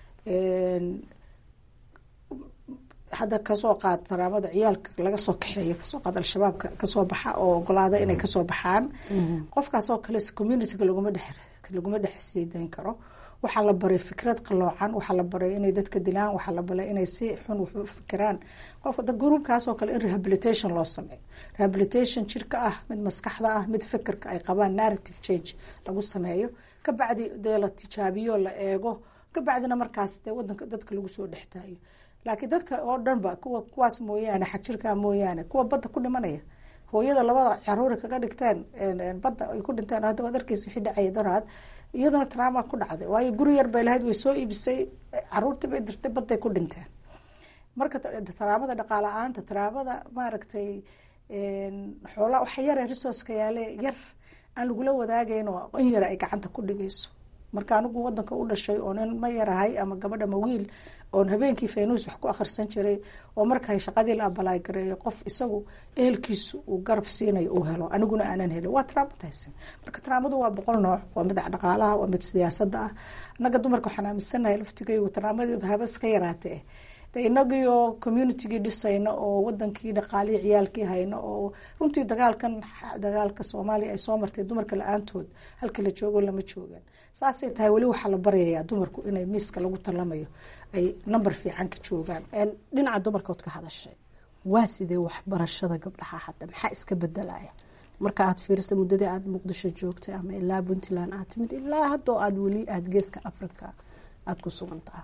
hadda kasoo qaad taraamada ciyaalka laga soo kaxeeyo kasoo qaad al-shabaabka kasoo baxa oo ogolaada inay kasoo baxaan qofkaasoo kale communityga laguma dhex laguma dhex siidayn karo waxaa la baray fikrad qaloocan waxaa la baray inay dadka dilaan waxaa la baray inay si xun wax u fikiraan qofka gruubkaasoo kale in rehabilitation loo sameeyo rehabilitation jirka ah mid maskaxda ah mid fikirka ay qabaan narrative change lagu sameeyo kabacdi dee la tijaabiyo la eego kabacdina markaas dee wadanka dadka lagu soo dhextaayo laakiin dadka oo dhanba kuwa kuwaas mooyaane xagjirkaa mooyaane kuwa badda ku dhimanaya hooyada labada caruuri kaga dhigteen badda ay ku dhinteen hadda waad arkeysa wixii dhacaya doraad iyaduna trauma ku dhacday waayo guri yar bay lahayd way soo iibisay caruurtii bay dirtay badday ku dhinteen marka taraamada dhaqaala-aanta taraamada maaragtay xoola waxa yare resourceka yaale yar aan lagula wadaagayn oo in yara ay gacanta ku dhigayso marka anigu wadanka u dhashay oo nin ma yarahay ama gabadha ma wiil oon habeenkii faynuus wax ku akhrisan jiray oo markay shaqadii la abalaay gareeyo qof isagu ehelkiisu uu garab siinayo uu helo aniguna aanan helin waa traumatizing marka traamadu waa boqol nooc waa mid dhaqaalaha waa mid siyaasada ah annaga dumarka waxaan aaminsanahay laftigaygu traamadeedu habas ka yaraatee de inagiioo communitygii dhisayna oo wadankii dhaqaalihii ciyaalkii hayna oo runtii dagaalkan dagaalka soomaaliya ay soo martay dumarka la-aantood halka la joogo lama joogaan saasay tahay weli waxaa la baryayaa dumarku inay miiska lagu talamayo ay number fiican ka joogaan dhinaca dumarkood ka hadashay waa sidee waxbarashada gabdhaha hadda maxaa iska bedelaya marka aad fiirisa muddadii aada muqdisho joogtay ama ilaa puntland aad timid ilaa haddoo aada weli aada geeska africa aada ku sugan taha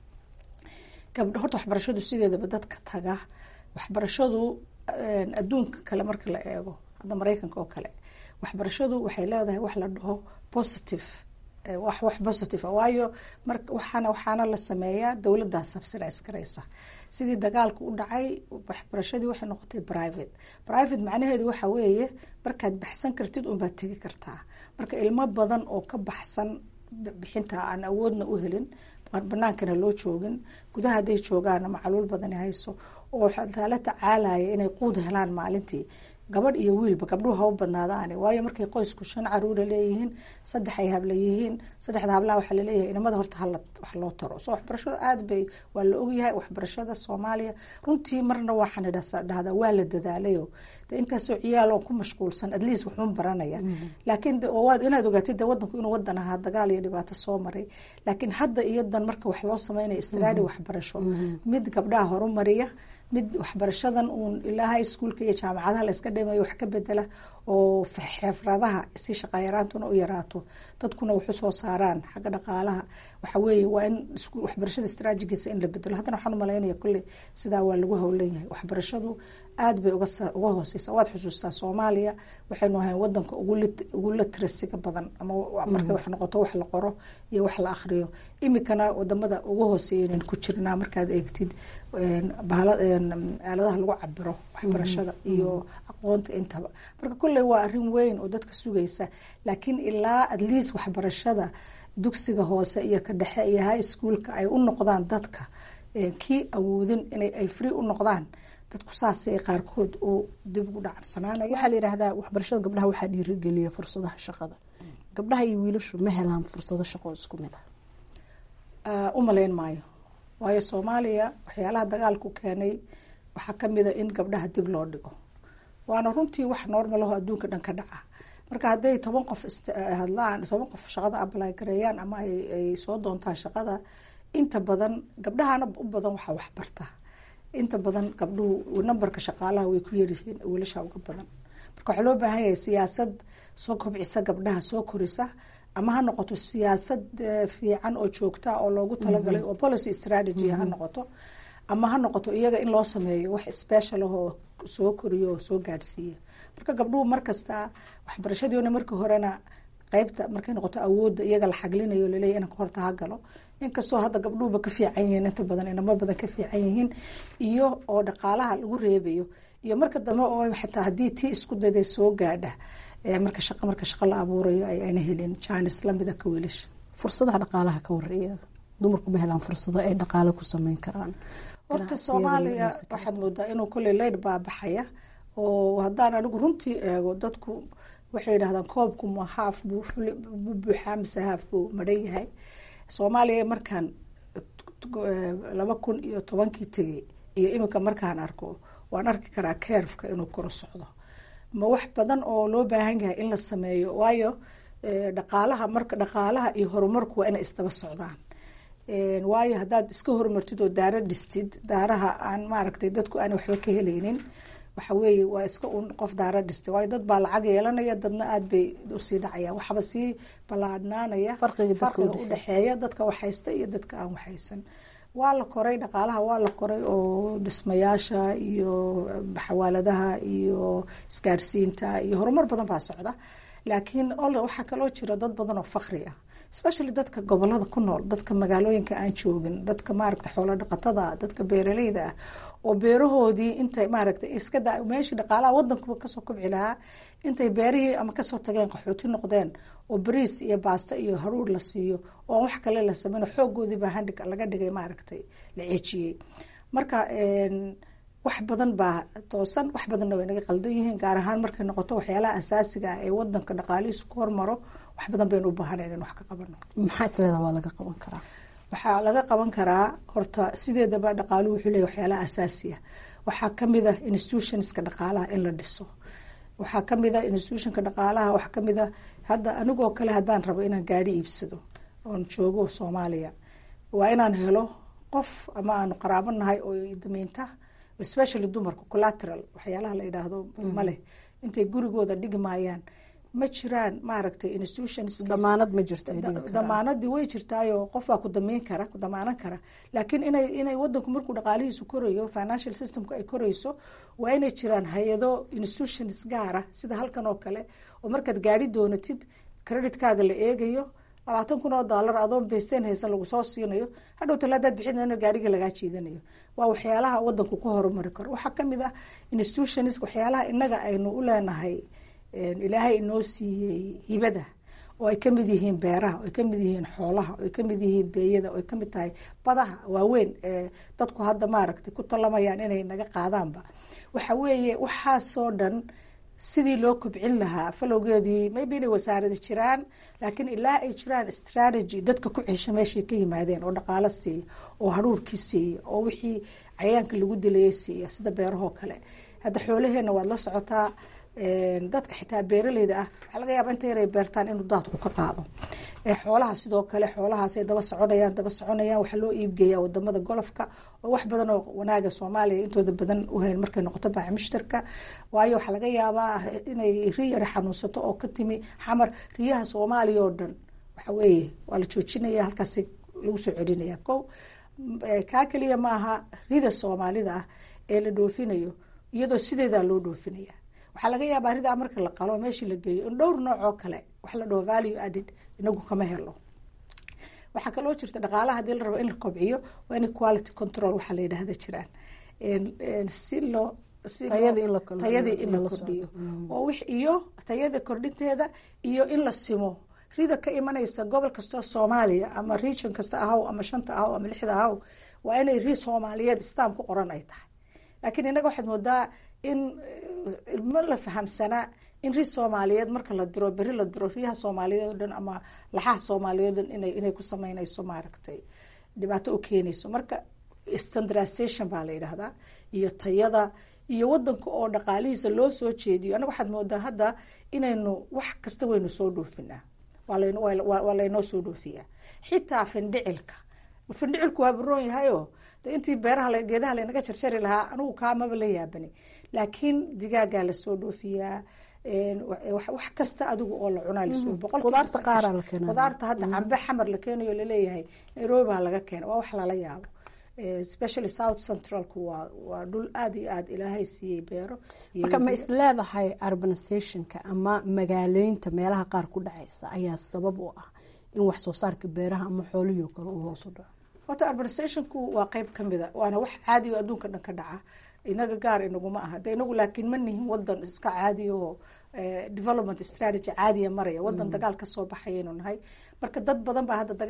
gabdho horta waxbarashadu sideedaba dadka taga waxbarashadu adduunka kale marka la eego hadda mareykanka oo kale waxbarashadu waxay leedahay wax la dhaho positive wax wax positive waayo mar waxaana waxaana la sameeyaa dowladdaa subsidize garaysa sidii dagaalka u dhacay waxbarashadii waxay noqotay private private macnaheedu waxa weeye markaad baxsan kartid unbaad tegi kartaa marka ilmo badan oo ka baxsan bixinta aan awoodna u helin banaankana loo joogin gudaha hadday joogaana macluul badani hayso oo la tacaalaya inay quud helaan maalintii gabadh iyo wiilba gabdhuhu ha u badnaadaane waayo markay qoysku shan caruura leeyihiin saddex ay habla yihiin saddexda hablaha waxaa laleeyahay inamada horta hala wax loo taro so waxbarashada aada bay waa la ogyahay waxbarashada soomaaliya runtii marna waxaan dhahdaa waa la dadaalayo de intaasoo ciyaaloo ku mashquulsan at least waxuun baranaya laakiin waad inaad ogaatid de wadanku inuu wadan ahaa dagaal iyo dhibaato soo maray laakiin hadda iyo dan marka wax loo sameynaya istraadi waxbarasho mid gabdhaha horumariya mid waxbarashadan uun ilaa high schoolka iyo jaamacadaha la iska dhimayo wax ka bedela oo xeefradaha si shaqayaraantuna u yaraato dadkuna waxu soo saaraan xagga dhaqaalaha waxa weeye waa in waxbarashada istraajigiisa in la bedelo haddana waxaan umalaynaya kolley sidaa waa lagu howlan yahay waxbarashadu aada bay uga uga hooseysa waad xusuustaa soomaaliya waxaynu ahayn wadanka ugu latrasiga badan ama markay wax noqoto wax la qoro iyo wax la akriyo imikana wadamada ugu hooseeya ku jirnaa markaad eegtid aaladaha lagu cabiro waxbarashada iyo aqoonta intaba marka kolley waa arin weyn oo dadka sugaysa laakiin ilaa at least waxbarashada dugsiga hoose iyo ka dhexe iyo high schoolka ay u noqdaan dadka kii awoodin inay ay free u noqdaan dadku saasay qaarkood uu dib ugu dhacarsanaanaya waxaa la yidhaahdaa waxbarashada gabdhaha waxaa dhiirigeliya fursadaha shaqada gabdhaha iyo wiilashu ma helaan fursado shaqo isku mid ah u malayn maayo waayo soomaaliya waxyaalaha dagaalku keenay waxaa kamid a in gabdhaha dib loo dhigo waana runtii wax normalaho adduunka dhan ka dhaca marka hadday toban qof hadlaan toban qof shaqada abalay gareeyaan ama ay soo doontaan shaqada inta badan gabdhahana u badan waxaa waxbarta inta badan gabdhuhu nambarka shaqaalaha way ku yaryihiin wiilasha uga badan marka waxaa loo baahan yahay siyaasad soo kobcisa gabdhaha soo korisa ama ha noqoto siyaasad fiican oo joogta oo loogu talagalay oo policy strategy ha noqoto ama ha noqoto iyaga in loo sameeyo wax special ah oo soo koriyo oo soo gaadhsiiya marka gabdhuhu markasta waxbarashadiona markii horena qeybta markay noqoto awoodda iyaga la xaglinayo laleeya inanka horta ha galo inkastoo hadda gabdhuhuba ka fiican yihiin inta badan inamo badan ka fiican yihiin iyo oo dhaqaalaha lagu reebayo iyo marka dambe oo xataa haddii tii isku dayday soo gaadha marka shaqa marka shaqo la abuurayo ay ayna helin jaanis lamida ka wiilasha fursadaha dhaqaalaha ka wareeya dumarku ma helaan fursado ay dhaqaalo ku sameyn karaan horta soomaaliya waxaad moodaa inuu kolley leyd baabaxaya oo haddaan anigu runtii eego dadku waxay yidhahdaan koobku ma haaf buu buuxaa mise haaf buu madhan yahay soomaaliya markaan laba kun iyo tobankii tegay iyo iminka markaan arko waan arki karaa keerfka inuu koro socdo ma wax badan oo loo baahan yahay in la sameeyo waayo dhaqaalaha marka dhaqaalaha iyo horumarku waa inay isdaba socdaan waayo haddaad iska horumartid oo daaro dhistid daaraha aan maaragtay dadku aan waxba ka helaynin waxa weeye waa iska un qof daaro dhistay waayo dad baa lacag yeelanaya dadna aada bay usii dhacayaan waxba sii ballaadhnaanaya farqiga udhexeeya dadka waxhaysta iyo dadka aan waxhaysan waa la koray dhaqaalaha waa la koray oo dhismayaasha iyo xawaaladaha iyo isgaarsiinta iyo horumar badan baa socda laakiin waxaa kaloo jira dad badan oo fakri ah especially dadka gobolada ku nool dadka magaalooyinka aan joogin dadka maaragta xoolo dhaqatada dadka beeraleyda ah oo beerahoodii intay maaragta iska da meeshii dhaqaalaha wadankuba kasoo kobci lahaa intay beerihii ama kasoo tageen qaxooti noqdeen oo bariis iyo baasto iyo haruur la siiyo oo wax kale la sameyn xoogoodiibaa handhig laga dhigay maaragtay la ceejiyey marka wax badan baa toosan wax badanna way naga qaldan yihiin gaar ahaan markay noqoto waxyaalaha asaasiga ah ee wadanka dhaqaalihiisu ku hormaro wax badan baynu u baahanayn in wax ka qabano maxaa isleedaha waa laga qaban karaa waxaa laga qaban karaa horta sideedaba dhaqaaluhu wuxuu leeyahy waxyaalaha asaasiya waxaa kamid ah institutionska dhaqaalaha in la dhiso waxaa kamid ah institutionka dhaqaalaha waxaa kamid ah hadda anigoo kale haddaan rabo inaan gaari iibsado oon joogo soomaaliya waa inaan helo qof ama aanu qaraabo nahay oo damiinta especially dumarka collateral waxyaalaha la yidhaahdo ma leh intay gurigooda dhigi maayaan ma jiraan maaragtay institutions damaanad ma jirto damaanadii way jirtaayo qof baa ku damiin kara ku damaanan kara laakiin inay inay wadanku markuu dhaqaalihiisu korayo financial systemku ay korayso waa inay jiraan hay-ado institutions gaara sida halkan oo kale oo markaad gaari doonatid creditkaaga la eegayo labaatan kun oo dollar adoon beysteen haysan lagu soo siinayo hadhow tala hadaad bixin gaariga lagaa jiidanayo waa waxyaalaha wadanku ku horumari karo waxaa kamid ah institutions waxyaalaha inaga aynu u leenahay ilaahay inoo siiyey hibada oo ay kamid yihiin beeraha oo ay kamid yihiin xoolaha oo ay kamid yihiin beeyada oo ay kamid tahay badaha waaweyn ee dadku hadda maaragtay ku talamayaan inay naga qaadaanba waxa weeye waxaasoo dhan sidii loo kobcin lahaa falowgeedii maybe inay wasaarada jiraan laakiin ilaa ay jiraan strategy dadka ku cesha meeshay ka yimaadeen oo dhaqaalo siiya oo haruurkii siiya oo wixii cayaanka lagu dilayay siiya sida beerahoo kale hadda xoolaheena waad la socotaa dadka xitaa beeraleyda ah waxaa laga yaaba inta yaray beertaan inuu daadku ka qaado xoolaha sidoo kale xoolahaasay daba soconayaan daba soconayaan waxaa loo iibgeeyaa wadamada golofka oo wax badan oo wanaaga soomaaliya intooda badan uhayn markay noqoto baaca mushtarka waayo waxaa laga yaabaa inay ri yara xanuunsato oo ka timi xamar riyaha soomaaliya oo dhan waxa weeye waa la joojinaya halkaas lagu soo celinaya ko kaa keliya maaha rida soomaalida ah ee la dhoofinayo iyadoo sideedaa loo dhoofinaya waxaa laga yaabaa ridaa marka la qalo meeshii la geeyo in dhowr nooc oo kale wax la dhaho value added inagu kama helo waxaa kaloo jirta dhaqaalaha hadii la rabo in la kobciyo waa in quality control waxaa la yidhahda jiraan si loo tayadii in la kordhiyo oo wix iyo tayada kordhinteeda iyo in la simo rida ka imanaysa gobol kastoo soomaaliya ama region kasta ahaw ama shanta ahaw ama lixda ahaw waa inay ri soomaaliyeed stam ku qoran ay tahay laakiin innaga waxaad moodaa in ma la fahamsanaa in ri soomaaliyeed marka la diro beri la diro riyaha soomaaliyeed o dhan ama laxaha soomaaliyeed o dhan ina inay ku sameynayso maaragtay dhibaato u keenayso marka standardization baa la yidhaahdaa iyo tayada iyo wadanka oo dhaqaalihiisa loo soo jeediyo anaga waxaad moodaa hadda inaynu wax kasta waynu soo dhoofinaa waa laynoo soo dhoofiyaa xitaa findhicilka findhicilku waa baroon yahayo de intii beeraha geedaha laynaga jarjari lahaa anigu kaamaba la yaabani laakiin digaagaa lasoo dhoofiyaa wax kasta adigu oo la cunaa lasoo boqolqudaarta hadda cambe xamar la keenayo laleeyahay nairobi baa laga keena waa wax lala yaabo especially south centralku waa waa dhul aada iyo aada ilaahay siiyey beero marka ma is leedahay urbanizationka ama magaaleynta meelaha qaar ku dhacaysa ayaa sabab u ah in wax soo saarka beeraha ama xoolihii kale uu hoos u dhaco horta urbanizationku waa qeyb kamida waana wax caadigo adduunka dhan ka dhaca inaga gaar inaguma aha de inagu laakiin ma nihin wadan iska caadiyaoo development strategy caadiya maraya wadan dagaal kasoo baxayaynu nahay marka dad badan baa hadda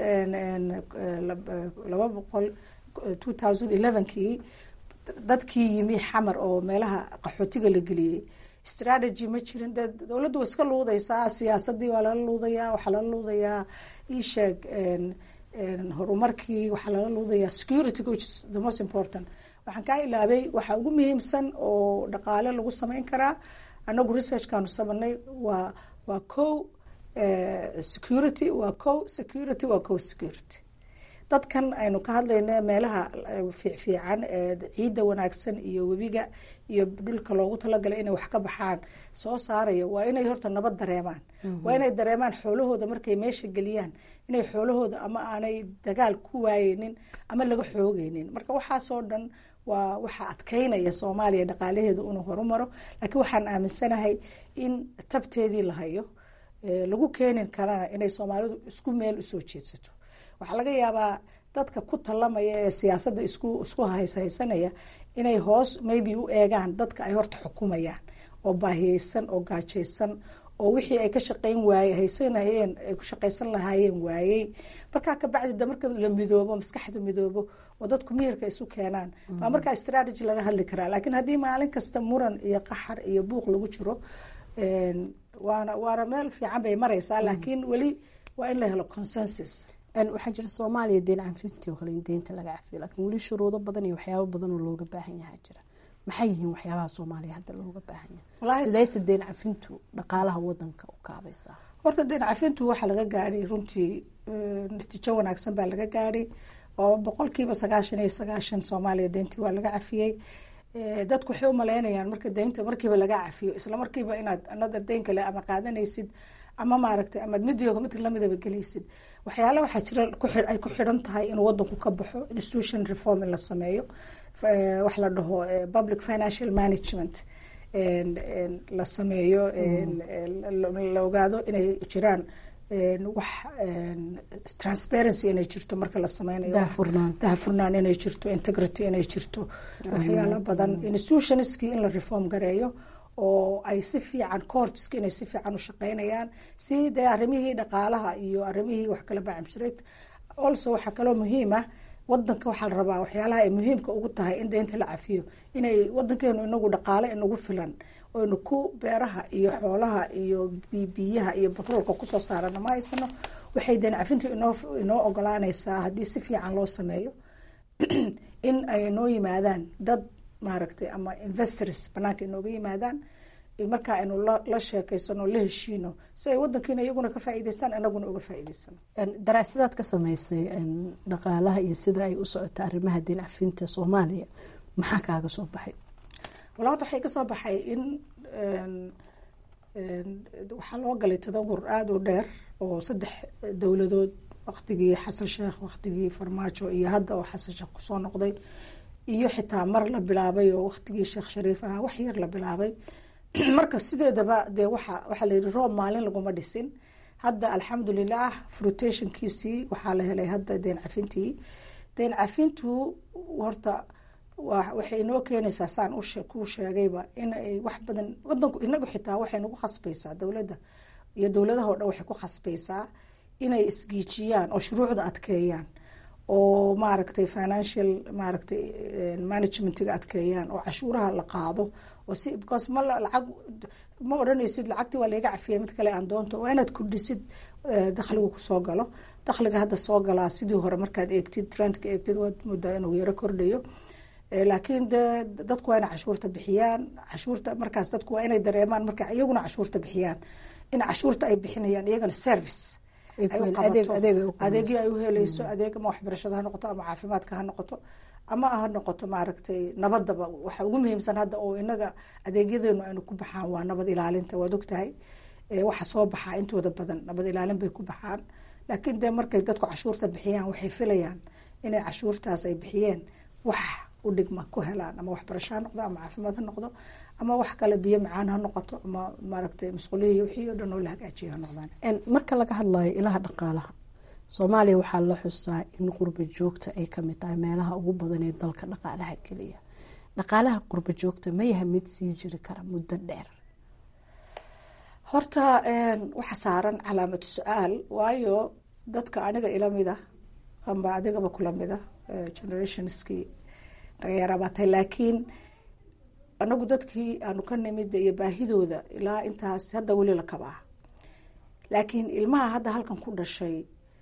laba boqol two thousand elevenkii dadkii yimi xamar oo meelaha qaxootiga la geliyey strategy ma jirin de dowladdu waa iska luudaysaa siyaasadii waa lala luudayaa waxaa lala luudayaa isheeg horumarkii waxaa lala luudayaa security which is the most important waxaan kaa ilaabay waxaa ugu muhiimsan oo dhaqaale lagu sameyn karaa anagu researchkaanu sameynay waa waa co security waa co security waa co security dadkan aynu ka hadlayna meelaha fiicfiican ee ciidda wanaagsan iyo webiga iyo dhulka loogu talagalay inay wax ka baxaan soo saaraya waa inay horta nabad dareemaan waa inay dareemaan xoolahooda markay meesha geliyaan inay xoolahooda ama aanay dagaal ku waayeynin ama laga xoogeynin marka waxaasoo dhan waa waxaa adkeynaya soomaaliya dhaqaalaheedu inuu horumaro laakiin waxaan aaminsanahay in tabteedii la hayo lagu keenin karana inay soomaalidu isku meel usoo jeedsato waxaa laga yaabaa dadka ku talamaya ee siyaasadda isku isku hayshaysanaya inay hoos maybe u eegaan dadka ay horta xukumayaan oo baahiyeysan oo gaajaysan oo wixii ay ka shaqeyn waaye haysanayeen ay ku shaqaysan lahaayeen waayey markaa kabacdi de marka la midoobo maskaxdu midoobo oo dadku miyirka isu keenaan baa markaa strategy laga hadli karaa laakiin haddii maalin kasta muran iyo qaxar iyo buuq lagu jiro waana waana meel fiican bay mareysaa laakiin weli waa in la helo consensus waxaa jira soomaaliya deen cafintii oo kale in deynta laga cafiyo laakiin weli shuruudo badan iyo waxyaabo badan oo looga baahan yahaa jira maxay yihiin waxyaabaha soomaaliya hadda looga baahan yahay sidayse deen cafintu dhaqaalaha wadanka u kaabaysaa horta deen cafintu waxaa laga gaadhay runtii natiijo wanaagsan baa laga gaadhay oo boqolkiiba sagaashan iyo sagaashan soomaaliya deyntii waa laga cafiyey dadku waxay u maleynayaan marka deynta markiiba laga cafiyo isla markiiba inaad anada deyn kale ama qaadanaysid ama maaragtay amaad midooga mid lamidaba gelaysid waxyaala waxaa jira ay ku xidhan tahay inuu wadanku ka baxo institution reform in la sameeyo wax la dhaho public financial management la sameeyo la ogaado inay jiraan wax transparency inay jirto marka la sameynayo dahafurnaan inay jirto integrity inay jirto waxyaalo badan institutionskii in la reform gareeyo oo ay si fiican courtska inay si fiican u shaqeynayaan si dee arrimihii dhaqaalaha iyo arrimihii wax kala bacamshireed also waxaa kaloo muhiim ah wadanka waxaa la rabaa waxyaalaha ay muhiimka ugu tahay in deynta la cafiyo inay wadankeenu inagu dhaqaale inagu filan oynu ku beeraha iyo xoolaha iyo bibiyaha iyo batroolka kusoo saarana ma haysano waxay deen cafintu inoo inoo ogolaanaysaa haddii si fiican loo sameeyo in ay noo yimaadaan dad maaragtay ama investors banaanka inooga yimaadaan markaa aynu la sheekeysano la heshiino si ay wadankiina iyaguna ka faa'iideystaan anaguna uga faa'iideysano daraasadaad ka samaysay dhaqaalaha iyo sida ay u socota arrimaha diin cafinta soomaaliya maxaa kaaga soo baxay wala horta waxay ka soo baxay in waxaa loo galay tadawur aada u dheer oo saddex dowladood waktigii xasan sheekh waktigii farmaajo iyo hadda oo xasan sheekh kusoo noqday iyo xitaa mar la bilaabay oo waktigii sheekh shariif ahaa wax yar la bilaabay marka sideedaba dee waxa waxaa la yidhi roob maalin laguma dhisin hadda alxamdulilah frutationkiisii waxaa la helay hadda deen cafintii deen cafintu horta waxay inoo keenaysaa saan kuu sheegayba inay wax badan wadanku inagu xitaa waxay nagu khasbaysaa dowladda iyo dowladaha o dhan waxay ku khasbaysaa inay isgiijiyaan oo shuruucda adkeeyaan oo maaragtay financial maaragtay managementiga adkeeyaan oo cashuuraha la qaado oo si because ma lacag ma odhanaysid lacagtii waa layga cafiyay mid kale aan doonto waa inaad kordhisid dakhligu kusoo galo dakhliga hadda soo galaa sidii hore markaad eegtid trendka eegtid waad moodaa inuu yaro kordhayo laakiin de dadku waa inay cashuurta bixiyaan cashuurta markaas dadku waa inay dareemaan marka iyaguna cashuurta bixiyaan in cashuurta ay bixinayaan iyagana service adeegii ay uheleyso adeeg ama waxbarashada ha noqoto ama caafimaadka ha noqoto ama ha noqoto maaragtay nabadaba waxa ugu muhiimsan hadda oo inaga adeegyadeenu aynu ku baxaan waa nabad ilaalinta waad ogtahay waxa soo baxaa intooda badan nabad ilaalin bay ku baxaan laakiin de markay dadku cashuurta bixiyaan waxay filayaan inay cashuurtaas ay bixiyeen wax u dhigma ku helaan ama waxbarasho ha noqdo ama caafimaad ha noqdo ama wax kale biyo macaan ha noqoto ama maaragtay masquuliyi wixii o dhan oo la hagaajiyo ha noqdaan marka laga hadlayo ilaha dhaqaalaha soomaaliya waxaa la xusaa in qurba joogta ay kamid tahay meelaha ugu badan ee dalka dhaqaalaha keliya dhaqaalaha qurba joogta ma yaha mid sii jiri kara muddo dheer horta waxa saaran calaamatu su-aal waayo dadka aniga ilamida amba adigaba kulamida generationskii dhalinyarabaatay laakiin anagu dadkii aanu ka nimid iyo baahidooda ilaa intaas hadda weli la kabaa laakiin ilmaha hadda halkan ku dhashay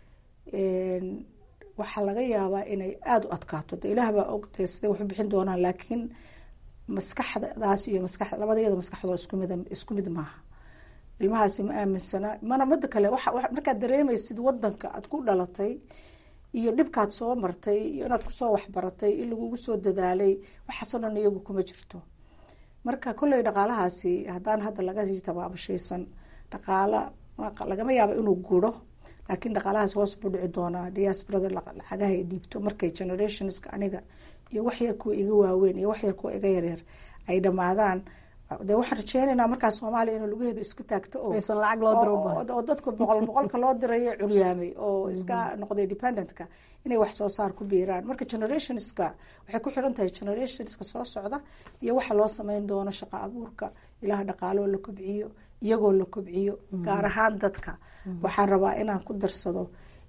waxaa laga yaabaa inay aada u adkaato de ilaah baa ogtay siday waxu bixin doonaan laakiin maskaxdaas iyo maska labadayada maskaxdoo iskumid isku mid maaha ilmahaasi ma aaminsana mana mida kale markaad dareemaysid wadanka aad ku dhalatay iyo dhibkaad soo martay iyo inaad kusoo waxbaratay in lagugu soo dadaalay waxaasoo dhan iyagu kuma jirto marka kolley dhaqaalahaasi haddaan hadda laga sii tabaabashaysan dhaqaala lagama yaabo inuu guro laakiin dhaqaalahaas hoos buu dhici doonaa diasporada lacagaha ay dhiibto markay generationska aniga iyo waxyar kuwa iga waaweyn iyo waxyar kuwa iga yaryar ay dhamaadaan de waxaan rajeynaynaa markaas soomaaliya inuu laguheedo isku taagto oo dadka boqol boqolka loo dirayo curyaamay oo iska noqday dependentka inay wax soo saar ku biiraan marka generationska waxay ku xiran tahay generationska soo socda iyo waxa loo sameyn doono shaqo abuurka ilaha dhaqaaloo la kobciyo iyagoo la kobciyo gaar ahaan dadka waxaan rabaa inaan ku darsado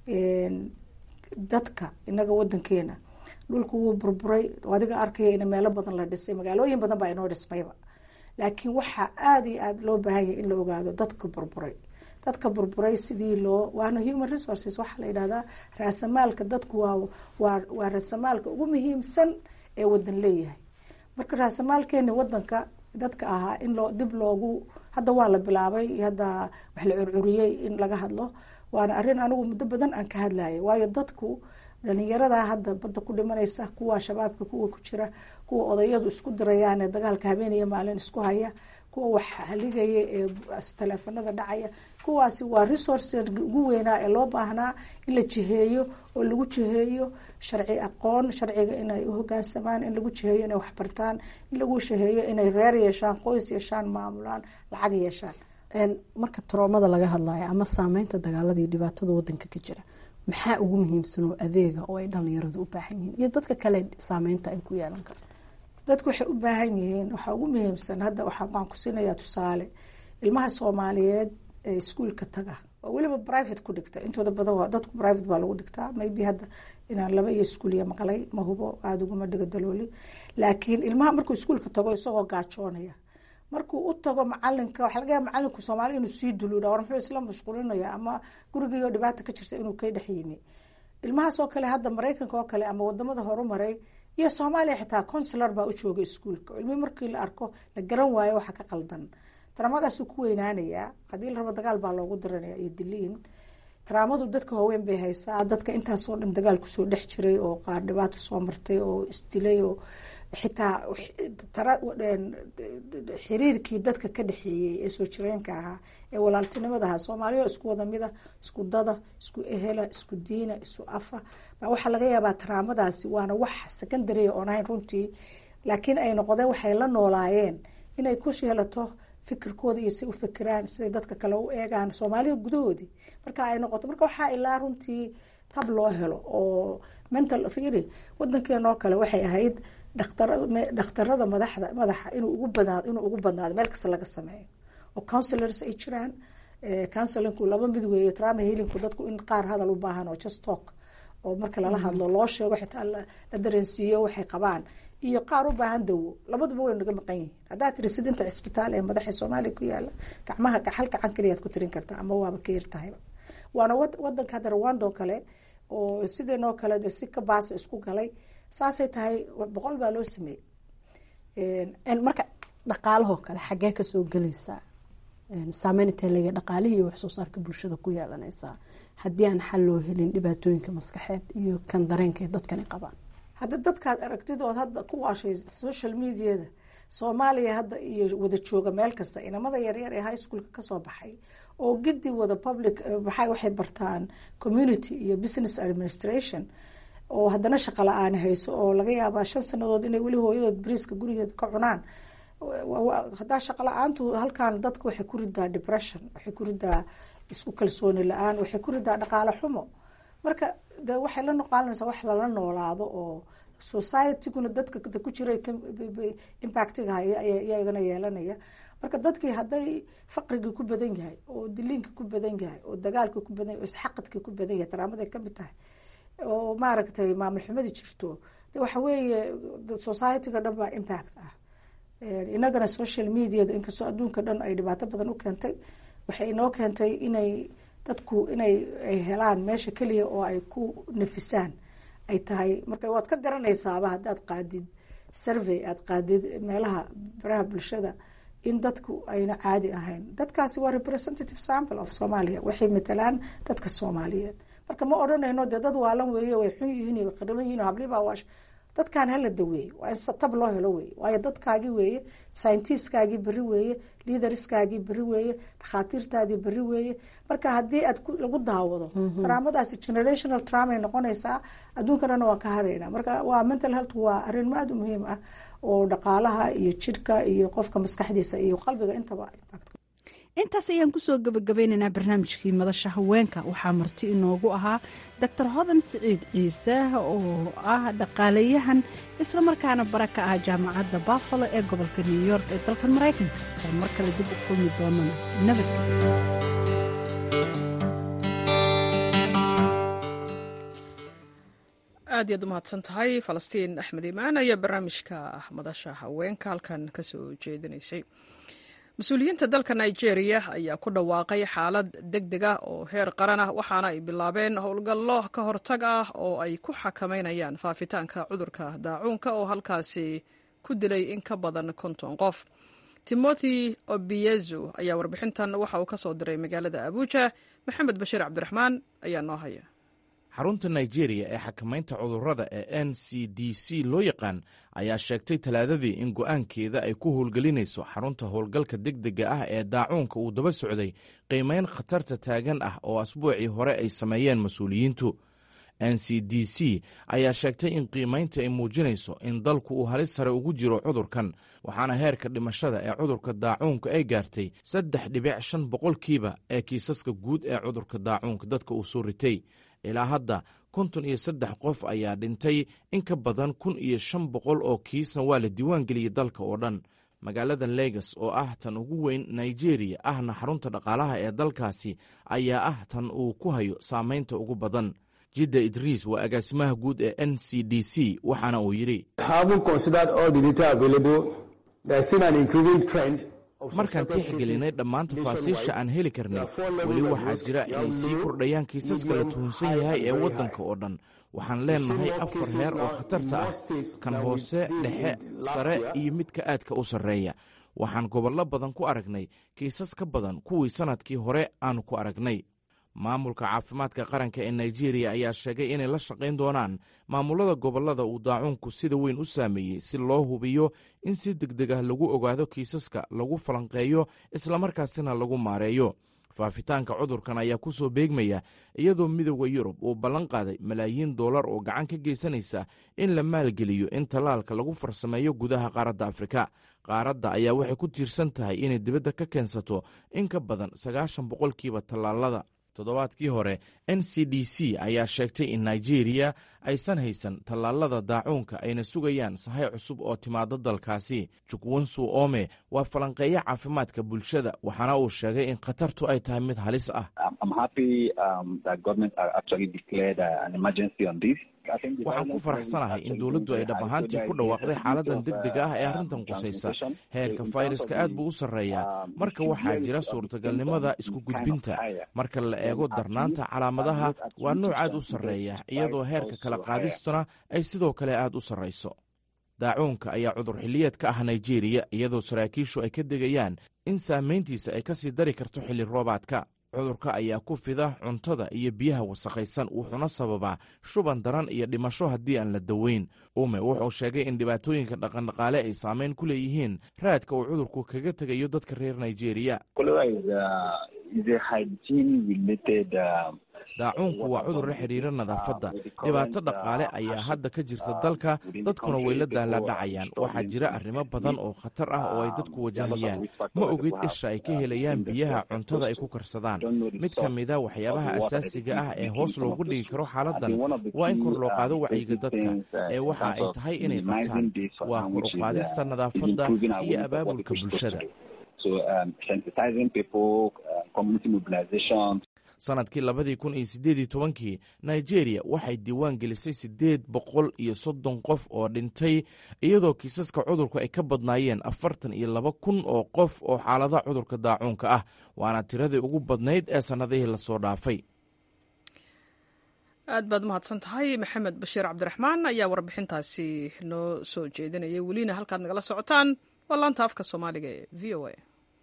dadka inaga wadankeena dhulku wuu burburay adiga arkaya in meelo badan la dhisay magaalooyin badan baa inoo dhismayba laakiin waxaa aada iyo aada loo baahanya in la ogaado dadka burburay dadka burburay sidii loo waana human resources waxaa la yidhahdaa raasamaalka dadku waa waa waa raasamaalka ugu muhiimsan ee wadan leeyahay marka raasamaalkeeni wadanka dadka ahaa in loo dib loogu hadda waa la bilaabay hadda wax la curcuriyey in laga hadlo waana arrin anigu muddo badan aan ka hadlayay waayo dadku dhalinyaradaa hadda badda ku dhimanaysa kuwa shabaabka kuwa ku jira kuwa odayadu isku dirayaan ee dagaalka habeenaya maalin isku haya kuwa wax haligaya ee taleefanada dhacaya kuwaasi waa resource ugu weynaa ee loo baahnaa in la jiheeyo oo lagu jiheeyo sharci aqoon sharciga inay u hogaansamaan in lagu jiheeyo inay waxbartaan in lagu jiheeyo inay reer yeeshaan qoys yeeshaan maamulaan lacag yeeshaan marka taroomada laga hadlayo ama saameynta dagaaladii dhibaatada wadanka ka jira maxaa ugu muhiimsan oo adeega oo ay dhalinyaradu u baahan yihiin iyo dadka kale saameynta ay ku yeelan karto dadku waxay u baahan yihiin waxaa ugu muhiimsan hadda waxaan ku siinayaa tusaale ilmaha soomaaliyeed ee iskuolka taga oo weliba private ku dhigta intooda badan waa dadku private baa lagu dhigtaa maybe hadda inaan laba iyo iskuuliya maqlay ma hubo aada uguma dhiga dalooli laakiin ilmaha markuu iskuolka tago isagoo gaajoonaya markuu u tago macalinka waxa laga yaaba macalinku soomaali inuu sii duluudha war muxuu isla mashquulinaya ama gurigiioo dhibaata ka jirta inuu ka dhex yimi ilmahaas oo kale hadda maraykanka oo kale ama wadamada horumaray iyo soomaaliya xitaa consular baa u jooga iskuolka ilmi markii la arko la garan waayo waxa ka qaldan taraamadaasuu ku weynaanayaa haddii la rabo dagaal baa loogu diranaya iyo diliin taraamadu dadka waaweyn bay haysaa dadka intaasoo dhan dagaal kusoo dhex jiray oo qaar dhibaato soo martay oo isdilay oo xitaa xiriirkii dadka ka dhexeeyey ee soo jireenka ahaa ee walaaltinimada ahaa soomaaliya isku wada mida isku dada isku ehela isku diina isu afa baa waxaa laga yaabaa taraamadaasi waana wax secondary oon ahayn runtii laakiin ay noqdeen waxay la noolaayeen inay ku sheelato fikirkooda iyo si u fikiraan siday dadka kale u eegaan soomaalida gudahoodii marka ay noqoto marka waxaa ilaa runtii tab loo helo oo mental firi wadankeenoo kale waxay ahayd dhakhtarada madaxda madaxa inuu ugu badnaado inuu ugu badnaado meel kasta laga sameeyo oo councilors ay jiraan councilinku laba mid weeye trauma healingku dadku in qaar hadal u baahan oo just talk oo marka lala hadlo loo sheego xitaa la dareensiiyo waxay qabaan iyo qaar u baahan dawo labaduba way naga maqan yihiin haddaad tiri sidinta cisbitaal ee madaxa soomaaliya ku yaala gacmaha hal gacan kaliyaad ku tirin kartaa ama waaba ka yartahayba waana wadanka hadda rwando kale oo sideenoo kale de si ka baasa isku galay saasay tahay boqol baa loo sameeyey marka dhaqaalahoo kale xaggee kasoo gelaysaa saameyn intee lega dhaqaalihii iyo waxsoo saarka bulshada ku yeelanaysaa haddii aan xal loo helin dhibaatooyinka maskaxeed iyo kan dareenka dadkani qabaan hadda dadkaad aragtidood hadda ku waashay social mediada soomaaliya hadda iyo wada jooga meel kasta inamada yaryar ee high schoolka kasoo baxay oo gidi wada public maxay waxay bartaan community iyo business administration oo haddana shaqo la-aan hayso oo laga yaabaa shan sanadood inay weli hooyadood bariiska gurigeed ka cunaan haddaa shaqo la-aantu halkan dadka waxay ku ridaa depression waxay ku ridaa isku kalsooni la-aan waxay ku ridaa dhaqaale xumo marka de waxay la noqaalanaysaa wax lala noolaado oo societyguna dadka ku jira impactiga iyagana yeelanaya marka dadkii hadday faqrigii ku badan yahay oo diliinkii ku badan yahay oo dagaalkii ku badan yahay oo isxaqadkii ku badan yahay taraamaday kamid tahay oo maaragtay maamul xumadii jirto de waxa weeye societyga dhan baa impact ah inagana social mediada inkastoo adduunka dhan ay dhibaato badan u keentay waxay inoo keentay inay dadku inay ay helaan meesha keliya oo ay ku nafisaan ay tahay marka waad ka garanaysaaba haddaad qaadid survey aad qaadid meelaha baraha bulshada in dadku ayna caadi ahayn dadkaasi waa representative sample of somalia waxay matalaan dadka soomaaliyeed marka ma odhanayno dee dad waalan weeye way xun yihiin way qariban yihin hablibaa waash dadkan hala daweeye waa in tab loo helo weeye waayo dadkaagii weeye scientiskaagii berri weeye liaderskaagii berri weeye dhakhaatiirtaadii berri weeye marka haddii aad lagu daawado taraamadaasi generational traumay noqonaysaa adduunkanana waan ka haraynaa marka waa mental health waa arrin aad u muhiim ah oo dhaqaalaha iyo jidhka iyo qofka maskaxdiisa iyo qalbiga intaba intaas ayaan kusoo gabagabeynaynaa barnaamijkii madasha haweenka waxaa marti inoogu ahaa doctor hodan siciid ciise oo ah dhaqaalayahan islamarkaana bara ka ah jaamacadda buffalo ee gobolka new york ee dalka maraykanka oo mar kale dib u kulmi doonana nabadgelyo aad iyaad umahadsan tahay falastiin axmed imaan ayaa barnaamijka madasha haweenka halkan kasoo jeedinaysay mas-uuliyiinta dalka nigeria ayaa ku dhawaaqay xaalad deg deg ah oo heer qaran ah waxaana ay bilaabeen howlgallo ka hortag ah oo ay ku xakameynayaan faafitaanka cudurka daacuunka oo halkaasi ku dilay in ka badan konton qof timothy obiezu ayaa warbixintan waxa uu ka soo diray magaalada abuja maxamed bashiir cabdiraxmaan ayaa noo haya xarunta nigeria ee xakamaynta cudurrada ee n c d c loo yaqaan ayaa sheegtay talaadadii in go'aankeeda ay ku howlgelinayso xarunta howlgalka degdega ah ee daacuunka uu daba socday qiimayn khatarta taagan ah oo asbuucii hore ay sameeyeen mas-uuliyiintu n c d c ayaa sheegtay in qiimaynta ay muujinayso in dalku uu halis sare ugu jiro cudurkan waxaana heerka dhimashada ee cudurka daacuunka ay gaartay saddex dhibic shan boqolkiiba ee kiisaska guud ee cudurka daacuunka dadka uu soo ritay ilaa hadda konton iyo saddex qof ayaa dhintay in ka badan kun iyo shan boqol oo kiisna waa la diiwaan geliyey dalka oo dhan magaalada legas oo ah tan ugu weyn nigeria ahna xarunta dhaqaalaha ee dalkaasi ayaa ah tan uu ku hayo saamaynta ugu badan jidda idriis waa agaasimaha guud ee n c d c waxaana uu yidhi markaan tixgelinay dhammaan tafaasiisha aan heli karnay weli waxaa jira inay sii kordhayaan kiisaska la tuhunsan yahay ee waddanka oo dhan waxaan leenahay afar heer oo khatarta ah kan hoose dhexe sare iyo midka aadka u sarreeya waxaan gobollo badan ku aragnay kiisas ka badan kuwii sannadkii hore aanu ku aragnay maamulka caafimaadka qaranka ee nigeria ayaa sheegay inay la shaqayn doonaan maamulada gobollada uu daacuunku sida weyn u saameeyey si loo hubiyo in si degdeg ah lagu ogaado kiisaska lagu falanqeeyo islamarkaasina lagu maareeyo faafitaanka cudurkan ayaa ku soo beegmaya iyadoo midooda yurub uu ballan qaaday malaayiin dollar oo gacan ka geysanaysa in la maalgeliyo in tallaalka lagu farsameeyo gudaha qaaradda afrika qaaradda ayaa waxay ku tiirsan tahay inay dibadda ka keensato in ka badan sagaashan boqolkiiba tallaalada toddobaadkii hore n c d c ayaa sheegtay in nigeria aysan haysan tallaalada daacuunka ayna sugayaan sahay cusub oo timaado dalkaasi jukwonsu ome waa falanqeeyo caafimaadka bulshada waxaana uu sheegay in khatartu ay tahay mid halis ah waxaan ku faraxsanahay in dowladdu ay dhab ahaantii ku dhawaaqday xaaladan degdega ah ee arrintan qusaysa heerka fayraska aad buu u sarreeyaa marka waxaa jira suurtagalnimada isku gudbinta marka la eego darnaanta calaamadaha waa nooc aad u sarreeya iyadoo heerka kala qaadistuna ay sidoo kale aad u sarrayso daacuunka ayaa cudur xilliyeed ka ah nigeria iyadoo saraakiishu ay ka degayaan in saamayntiisa ay ka sii dari karto xilli roobaadka cudurka ayaa ku fida cuntada iyo biyaha wasakhaysan wuxuuna sababaa shuban daran iyo dhimasho haddii aan la daweyn ume wuxuu sheegay in dhibaatooyinka dhaqandhaqaale ay saameyn ku leeyihiin raadka uu cudurku kaga tegayo dadka reer nigeria daacuunku waa cudur la xidhiira nadaafadda dhibaato dhaqaale ayaa hadda ka jirta dalka dadkuna way la daaladhacayaan waxaa jira arrimo badan oo khatar ah oo ay dadku wajahayaan ma ogid isha ay ka helayaan biyaha cuntada ay ku karsadaan mid ka mida waxyaabaha asaasiga ah ee hoos loogu dhigi karo xaaladan waa in kor loo qaado wacyiga dadka ee waxa ay tahay inay qabtaan waa kor u qaadista nadaafadda iyo abaabulka bulshada sanadkii labadii kun iyo siddeedii tobankii nigeria waxay diiwaan gelisay siddeed boqol iyo soddon qof oo dhintay iyadoo kiisaska cudurku ay ka badnaayeen afartan iyo laba kun oo qof oo xaaladaha cudurka daacuunka ah waana tiradii ugu badnayd ee sannadihii lasoo dhaafay aad baad umahadsan tahay maxamed bashiir cabdiraxmaan ayaa warbixintaasi noo soo jeedinayay welina halkaad nagala socotaan waa laanta afka soomaaliga ee v o a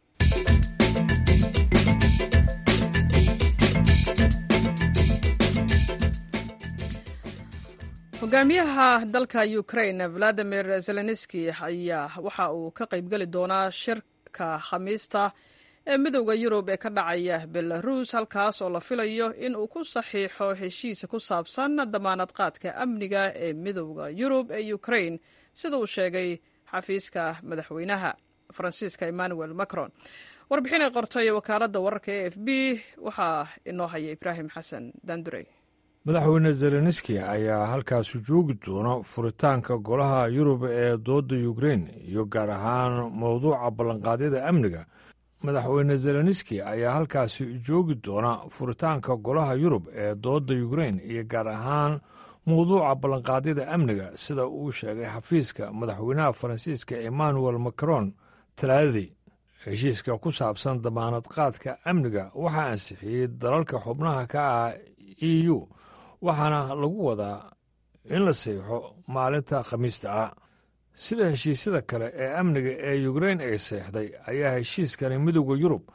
hogaamiyaha dalka ukraine valadimir zelenski ayaa waxa uu ka qaybgeli doonaa shirka khamiista ee midowda yurub ee ka dhacaya belarus halkaas oo la filayo in uu ku saxiixo heshiis ku saabsan damaanad qaadka amniga ee midowda yurub ee ukraine sida uu sheegay xafiiska madaxweynaha faransiiska emmanuel macron warbixin ay qortay wakaaladda wararka e f b waxaa inoo haya ibraahim xasan dandurey madaxweyne zelenski ayaa halkaasi joogi doona furitaanka golaha yurub ee dooda ukrein iyo gaar ahaan mowduuca ballanqaadyada amniga madaxweyne zelenski ayaa halkaasi joogi doona furitaanka golaha yurub ee dooda ukrein iyo gaar ahaan mowduuca ballanqaadyada amniga sida uu sheegay xafiiska madaxweynaha faransiiska emmanuel macron talaadadii heshiiska ku saabsan damaanad qaadka amniga waxaa ansixiyey dalalka xubnaha ka ah e u waxaana lagu wadaa in la seexo maalinta khamiista ah sida heshiisyada kale ee amniga ee ukrein ay seexday ayaa heshiiskani midowda yurub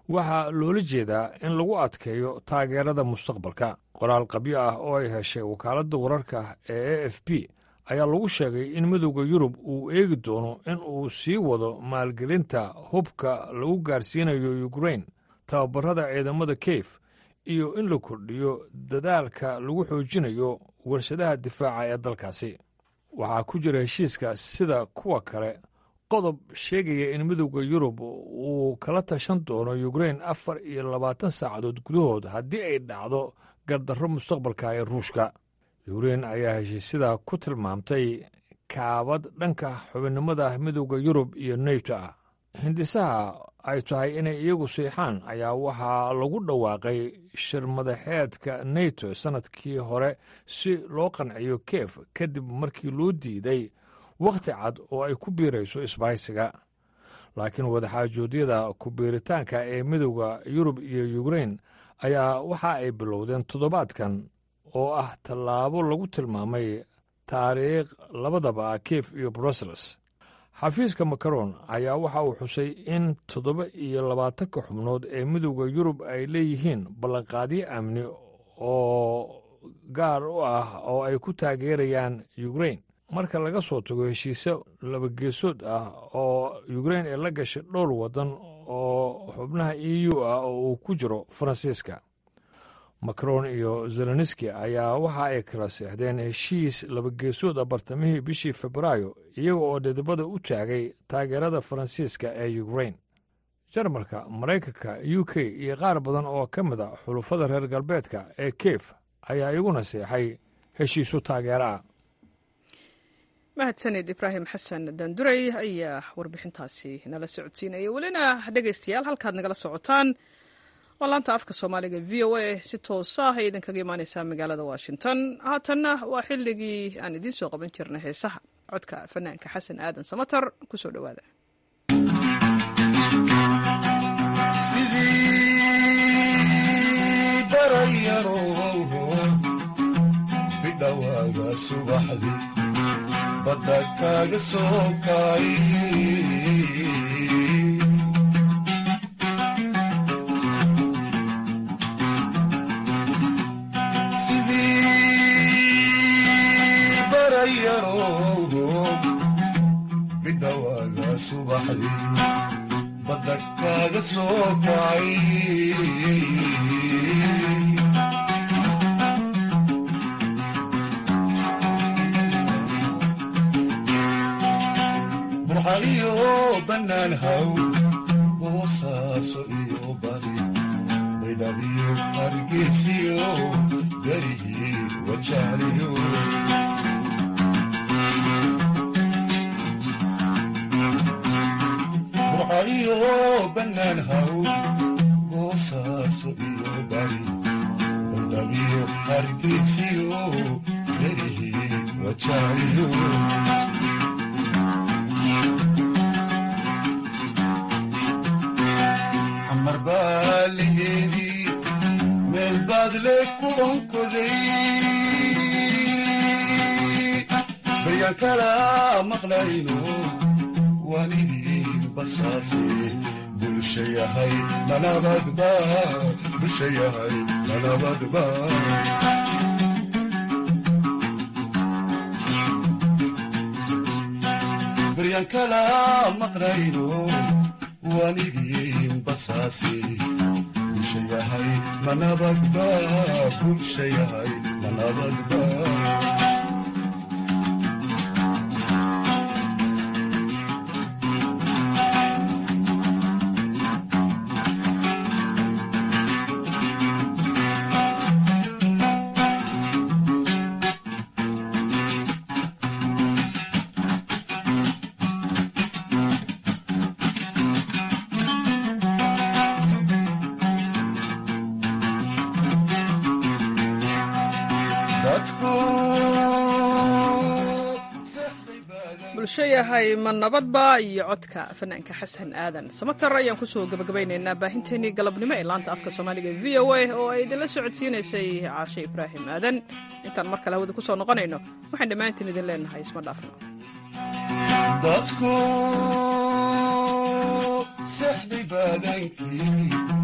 waxaa loola jeedaa in lagu adkeeyo taageerada mustaqbalka qoraal qabyo ah oo ay heshay wakaaladda wararka ee a f b ayaa lagu sheegay in midowda yurub uu eegi doono in uu sii wado maalgelinta hubka lagu gaarsiinayo ukrain tababarada ciidamada keyf iyo in la kordhiyo dadaalka lagu xoojinayo warshadaha difaaca ee dalkaasi waxaa ku jira heshiiska sida kuwa kale qodob sheegaya in midowda yurub uu kala tashan doono ukrain afar iyo labaatan saacadood gudahood haddii ay dhacdo gardarro mustaqbalka ee ruushka yukrain ayaa heshiisyada ku tilmaamtay kaabad dhanka xubinnimada midowda yurub iyo neyto ah hindisaha ay tahay inay iyagu siixaan ayaa waxaa lagu dhawaaqay shir madaxeedka neto sannadkii hore si loo qanciyo kiev kadib markii loo diiday wakhti cad oo ay ku biirayso isbahaysiga laakiin wadaxaajoodyada ku biiritaanka ee midowda yurub iyo yukrain ayaa waxa ay bilowdeen toddobaadkan oo ah tallaabo lagu tilmaamay taariikh labadaba ah kiev iyo brussels xafiiska macaron ayaa waxa uu xusay in toddoba iyo labaatanka xubnood ee midowda yurub ay leeyihiin ballanqaadyo amni oo gaar u ah oo ay ku taageerayaan yukrain marka laga soo tago heshiisyo labageesood ah oo yukrain ay la gashay dhowr waddan oo xubnaha e u ah oo uu ku jiro faransiiska macron iyo zelenski ayaa waxa ay kala seexdeen heshiis labageesood ah bartamihii bishii febraayo iyaga oo dhidibada u taagay taageerada faransiiska ee ukrain jarmalka maraykanka u k iyo qaar badan oo ka mid a xulufada reer galbeedka ee kiev ayaa iguna seexay heshiisu taageero ah mahadsaned ibraahim xasan daanduray ayaa warbixintaasi nala socodsiinaya welina dhegaystayaal halkaad nagala socotaan waa laanta afka soomaaliga v o a si toosa ah ay idinkaga imaaneysaa magaalada washington haatanna waa xilligii aan idiin soo qaban jirnay heesaha codka fanaanka xasan aadan samatar kusoo dhowaada sidii barayarow bidhowaaga subaxdii badda kaaga soo kay sidii barayarow bidhowaaga subaxdii badda kaaga soo kay burxaliyo bannaan haw boosaaso iyo bari baydhabiyo hargeysiyo garihii wajaaliyo burxaliyo bannaan haw boosaaso iyo bari baydhabiyo hargeysiyo garihii wajaaliyo xamar baa laheedii meel baad le ku onkoday baryaan kala maqlayno waanidii basaase bulsha yahay manabadba bulsha yahay manabadba baryaan kala maqlayno waanidii basaase bulsha yahay manabadba bulsha yahay manabadba bulsho yahay ma nabadba iyo codka fanaanka xasan aadan samatar ayaan kusoo gabagabaynaynaa baahinteenii galabnimo ee laanta afka soomaaliga v o a oo ay idinla socodsiinaysay caashe ibraahim aadan intaan mar kale hawada kusoo noqonayno waxaan dhammaantiin idin leenahay isma dhaafno dadku seexday baadankii